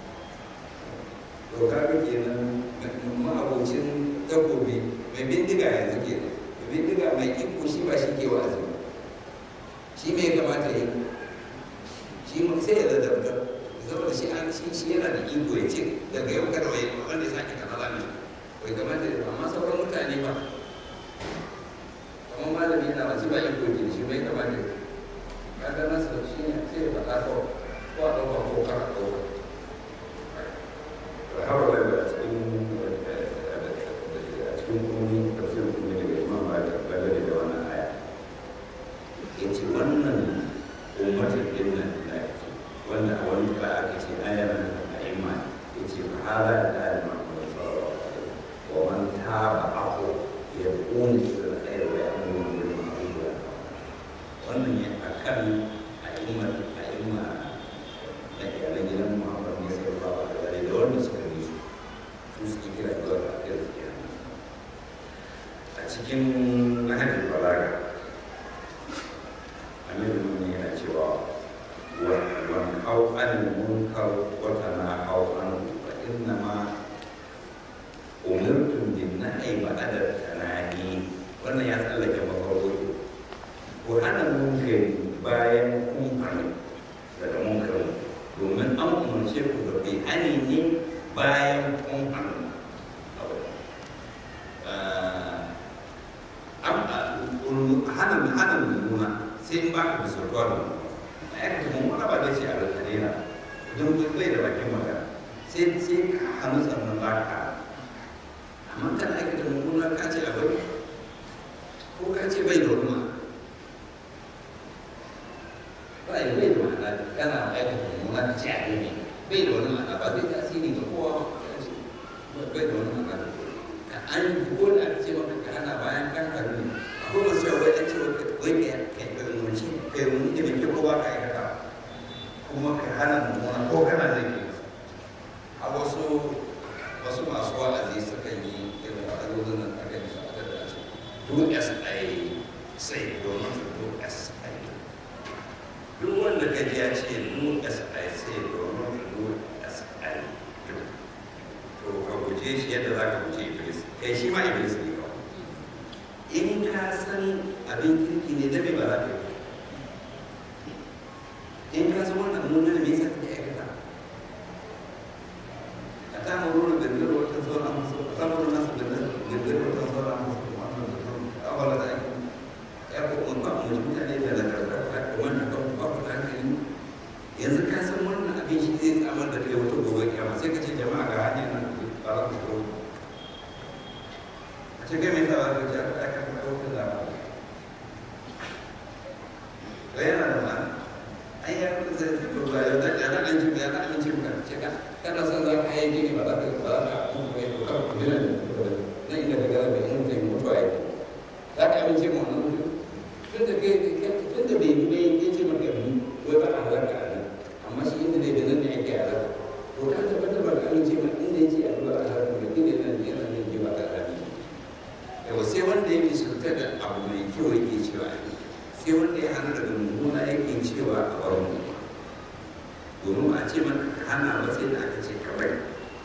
to kaga kenan ma'abocin takobi mai bindiga yanzu kenan mai bindiga mai iko shi ba shi ke wa'azi ba shi me kamata yi shi sai ya ladabta saboda shi an shi shi yana da iko ya ce daga yau kada wai wanda ya sake kaza zan bai kamata ya amma sauran mutane ba kamar malami yana masu ba iko ke shi bai kamata ya kaga nasa shi ne sai ya faɗa ko ko a ɗauka ko kar a ɗauka har wala ba a cikin a cikin kuni tafsirin kuni daga imam malik bangare da wannan aya ya ce wannan ummatin din nan da ya ce wanda a wani ba aka ce ayar nan a iman ya ce fa hada da ayar ma'amala sallallahu alaihi wa man taba ako ya ƙuni ila alkhair wa ya'muru bil ma'ruf wa wannan ya akan a imar a imma da iyalan gidan muhammad ne sallallahu alaihi wa da wanda suka bi su su suke kira zuwa ga arziki a cikin nahajin balaga amiru ne yana cewa wan hau anil munkar wata na hau an fa inna ma umirtum bin nahi ba'da tanani wannan ya tsallake mafarko ko hana munkari bayan kun hannu daga munkari domin an umarce ku da bai hani ne bayan kun hannu hana hana mummuna sai in baka da sautuwa da mummuna a yaka da mummuna ba zai ce a rantare na don bai da bakin magana sai sai ka hannu sannan ba ka amma kana aikata mummuna mummuna ka ce akwai ko ka ce bai da wani ma'ana ba yi bai da ma'ana kana aikata mummuna ka ce a ne bai da wani ma'ana ba zai tasiri ga kowa ba bai da wani ma'ana ka an ko da aka ce maka ka hana bayan kan karu ne akwai masu yawa wai an ce wai ka kai ka umarci ka yi wani da mai kyau kowa ka aikata kuma ka hana mummuna ko kana zai ke masa a wasu wasu masu wa'azi suka yi irin wa'azozin nan aka yi su aka da ce do as I say do not do as I do duk wanda ka ji ya ce do as I say do not do as I do to ka guje shi yadda za ka guje iblis kai shi ma iblis ne kawai in ka san abin kirki ne da ba za ka yi in ka san wannan mun ne me yasa kake aikata أتأمرون بالبر وتنسون أنفسكم أتأمرون الناس بالبر وتنسون أنفسكم وأنتم تتلون أفلا تعقلون يقول من بعض مجموعة ne da nagarta wannan kan babu hankali yanzu ka san wannan abin shi zai tsamar da kai wata gobe kiyama sai ka ce jama'a ga hanyar nan ba za ku zo a ce kai mai sa ba ka ce aka aka ka ɗaukar da ba yana da ma'ana an yi abin zai fito ba yau da ya an ci ya an ci ka ce ka kana son za ka yi gini ba za ka ba za ka kuma kai to ka kuma nan nan inda ka gara bai mutu mutuwa yake za ka amince mu wannan mutu tun da kai tun da bai yi bai ya ce maka bi wai ba a halaka a nan amma shi inda dai da nan ne ake halaka to ka tabbatar ba ka amince ma inda ya ce a zuwa a halaka da inda nan yana nan ji ba ka amince yawa sai wanda yake sulta da abu mai kyau yake cewa a sai wanda ya hana daga mummuna yake cewa a bar mu domin a ce maka ka hana ba sai da aka ce ka bari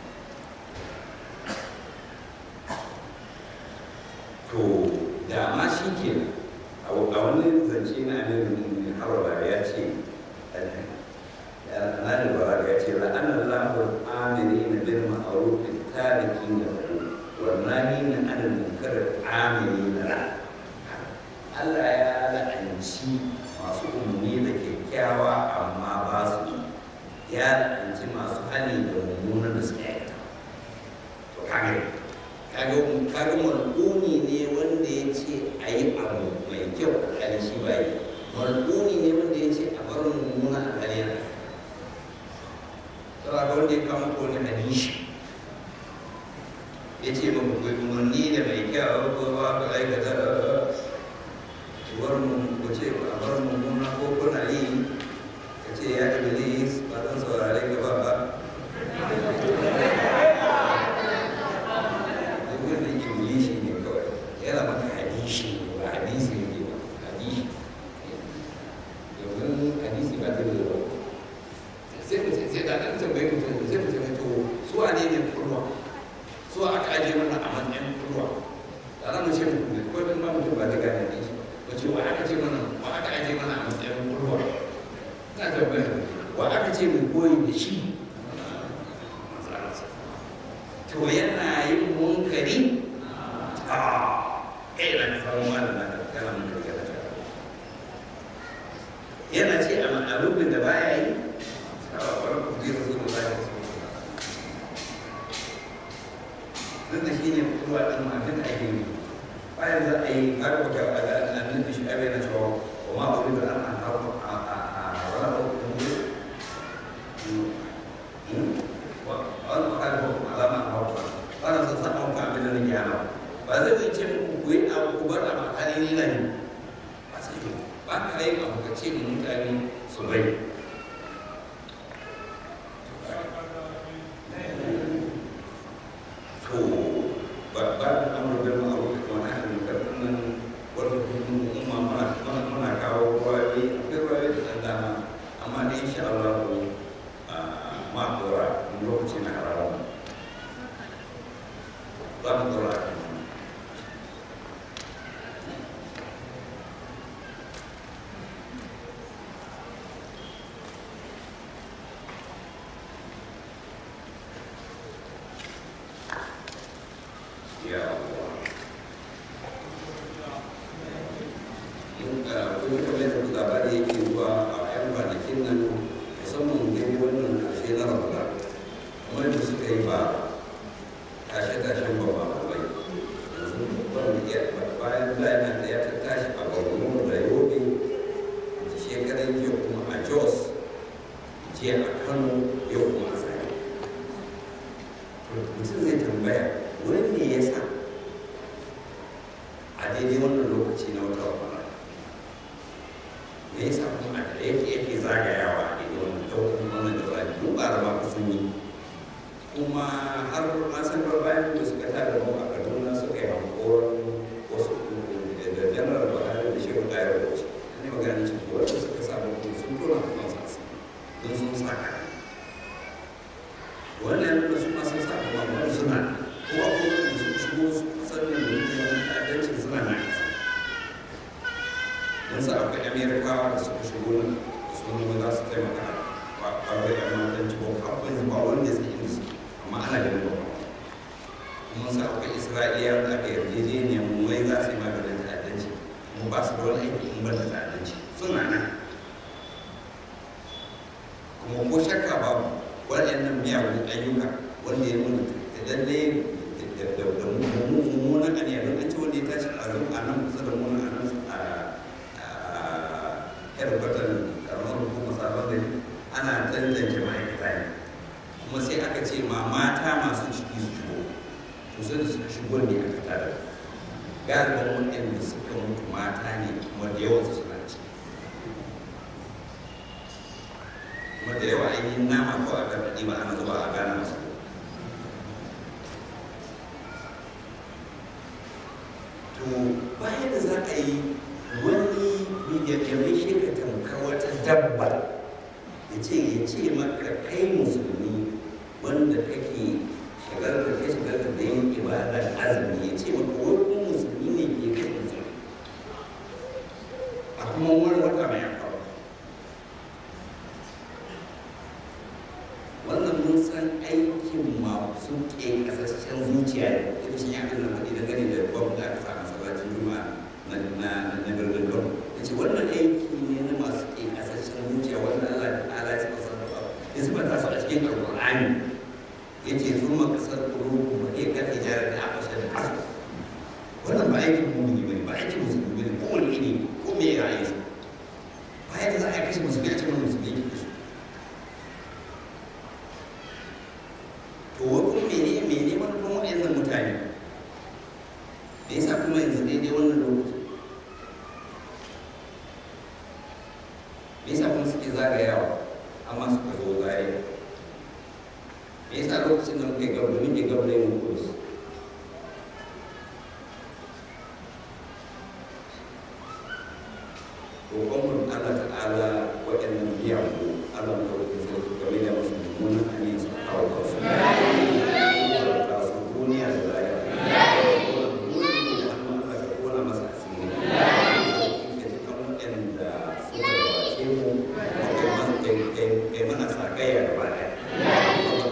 to da ma shi ke a wani zance na amirin harba ya ce na da bara ya ce la'anar lahur amiri na bin ma'arufin tariki na ku wannan na anil munkarar amiri na ra Allah ya la'anci masu umarni da kyakkyawa amma ba su yi ya la'anci masu hali da mummunan da suke aikata to kage kage kage mal'uni ne wanda ya ce a yi abu mai kyau a hali shi ba yi mal'uni ne wanda ya ce a bar mummuna a hali na tsara ga wanda ya kama ko wani hadishi ya ce ba ku umarni da mai kyau ko ba ku aikata bar mu ku ce a bar mummuna ko kuna yi ka ce ya iblis ba zan saurare ka ba ba duk wannan iblishi ne kawai yana maka hadishi ne ba hadisi ne ba hadishi domin hadisi ba ta da zuwa sai mu sai da ɗan tambayi mutum sai mu tambayi to su wane ne kurwa su aka ajiye mana a matsayin kurwa da za mu ce mu ko dan ma mutum ba ta gane ne shi wace wa aka ce mana wa aka ajiye mana a matsayin kurwa na tambayar wa aka ce mu koyi da shi to yana yin munkari a kai na faru ma da naka kana munkari kana shara yana ce a ma'arufin da baya yi a wani kuji da zuwa baya wasu duk da shi ne kuwa ɗin mafin da ake yi bayan za a yi har wata annabi shi abin da cewa wa ma uri da an a wani wani makarar alama a hauka wannan sun san hauka abin da nake hana ba zai zai ce muku ku yi abu ku bar a makari ni nan ba sai yi ba ka yi abu ka ce mu mutane su bai to ba ba da amur bil ma'ruf wa nahy anil munkar nan wanda kuma umma muna muna kawo rawayi akwai rawayi da dan dama amma dai insha Allah ma dora lokaci na harawa za mu dora a kan ya Allah mun ga kuma kamar da kuka labari yake zuwa a yan kwanakin nan musamman gani wannan ƙarshe na ramadan kuma da suka yi ba tashe-tashen ba ba bai yanzu jiya a kano yau kuma a zare mutum zai tambaya wani ne ya sa a daidai wannan lokaci na wata wata me yasa kuma a da yake yake zagayawa a daidai wannan ɗaukar wannan da zai mun ba da ma sun yi kuma har an san bayan da suka tada mu a kaduna suka yi hankoron wasu da janar buhari da shehu ɗaya da wasu ne magana cikin wanda suka samu kuma sun tona kuma sasa don sun saka wannan nuna su ma sun saka ma wani suna ko abubuwan da sun shigo sannan da mutum wani ta'addancin suna na kasa don sa akwai amerikawa da suka shigo nan sun nuna za su taimaka ba ba da yan matan ci ba akwai ba wanda zai yi su amma ana ganin ba kuma sa akwai isra'iliya da aka yarjejeniyar mu wai za su yi maganin ta'addanci mu ba su da wani aiki in ban da ta'addanci suna nan kuma ko shakka babu waɗannan miyagun ayyuka wanda ya nuna da lalle da mummunan aniya don an ce wanda ya tashi a zan a nan kusa da muna a nan a headquarter karamar hukumar sabon gari ana tantance ma'aikata ne kuma sai aka ce ma mata masu ciki su shigo to sai da suka shigo ne aka tada galibin waɗanda suka mutu mata ne kuma da yawan su suna ciki kuma da yawa ainihin nama ko a gargaɗi ba ana zuba a gana masu to bayan da za a yi wani ya mai shi ka tamka wata dabba ya ce ya ce maka kai musulmi wanda kake shagarta kai shagarta da yin ibadar azumi ya ce maka wani musulmi ne ke kai musulmi a kuma wani wata mai akawa wannan mun san aikin masu ke kasashen zuciya da ita shi ya kan nan da gani da babu da aka sa masallacin juma'a na na na birnin Kano yace wannan aiki ne na masu ke kasashen zuciya wanda Allah ta'ala ya saba sarrafa ya saba ta su a cikin alqur'ani yace sun ma kasar qulubu ba ke kan hijara da afasha da kasu wannan ba aikin mu'mini bane ba aikin musulmi bane ko wani ne ko me ya yi ba yadda za a kashe musulmi a cikin musulmi ke kashe to wakon mene mene manufan waɗannan mutane da yasa kuma yanzu daidai wannan lokaci me yasa kuma suke zagayawa amma suka zo zare me yasa lokacin da muke gaba da muke gaba da yin kudus roƙon mu Allah ta'ala waɗannan miyagu Allah mu ɗauki sarki game da musu mummunan hanyar su kawo kansu ta su duniya da lahira kona masa asiri ka ji kan waɗanda suka gabace mu kai mana sa gaya gaba ɗaya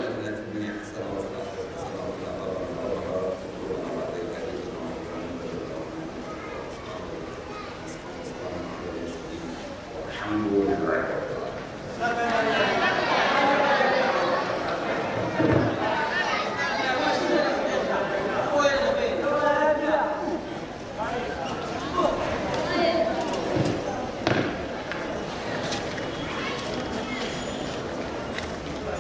الحمد لله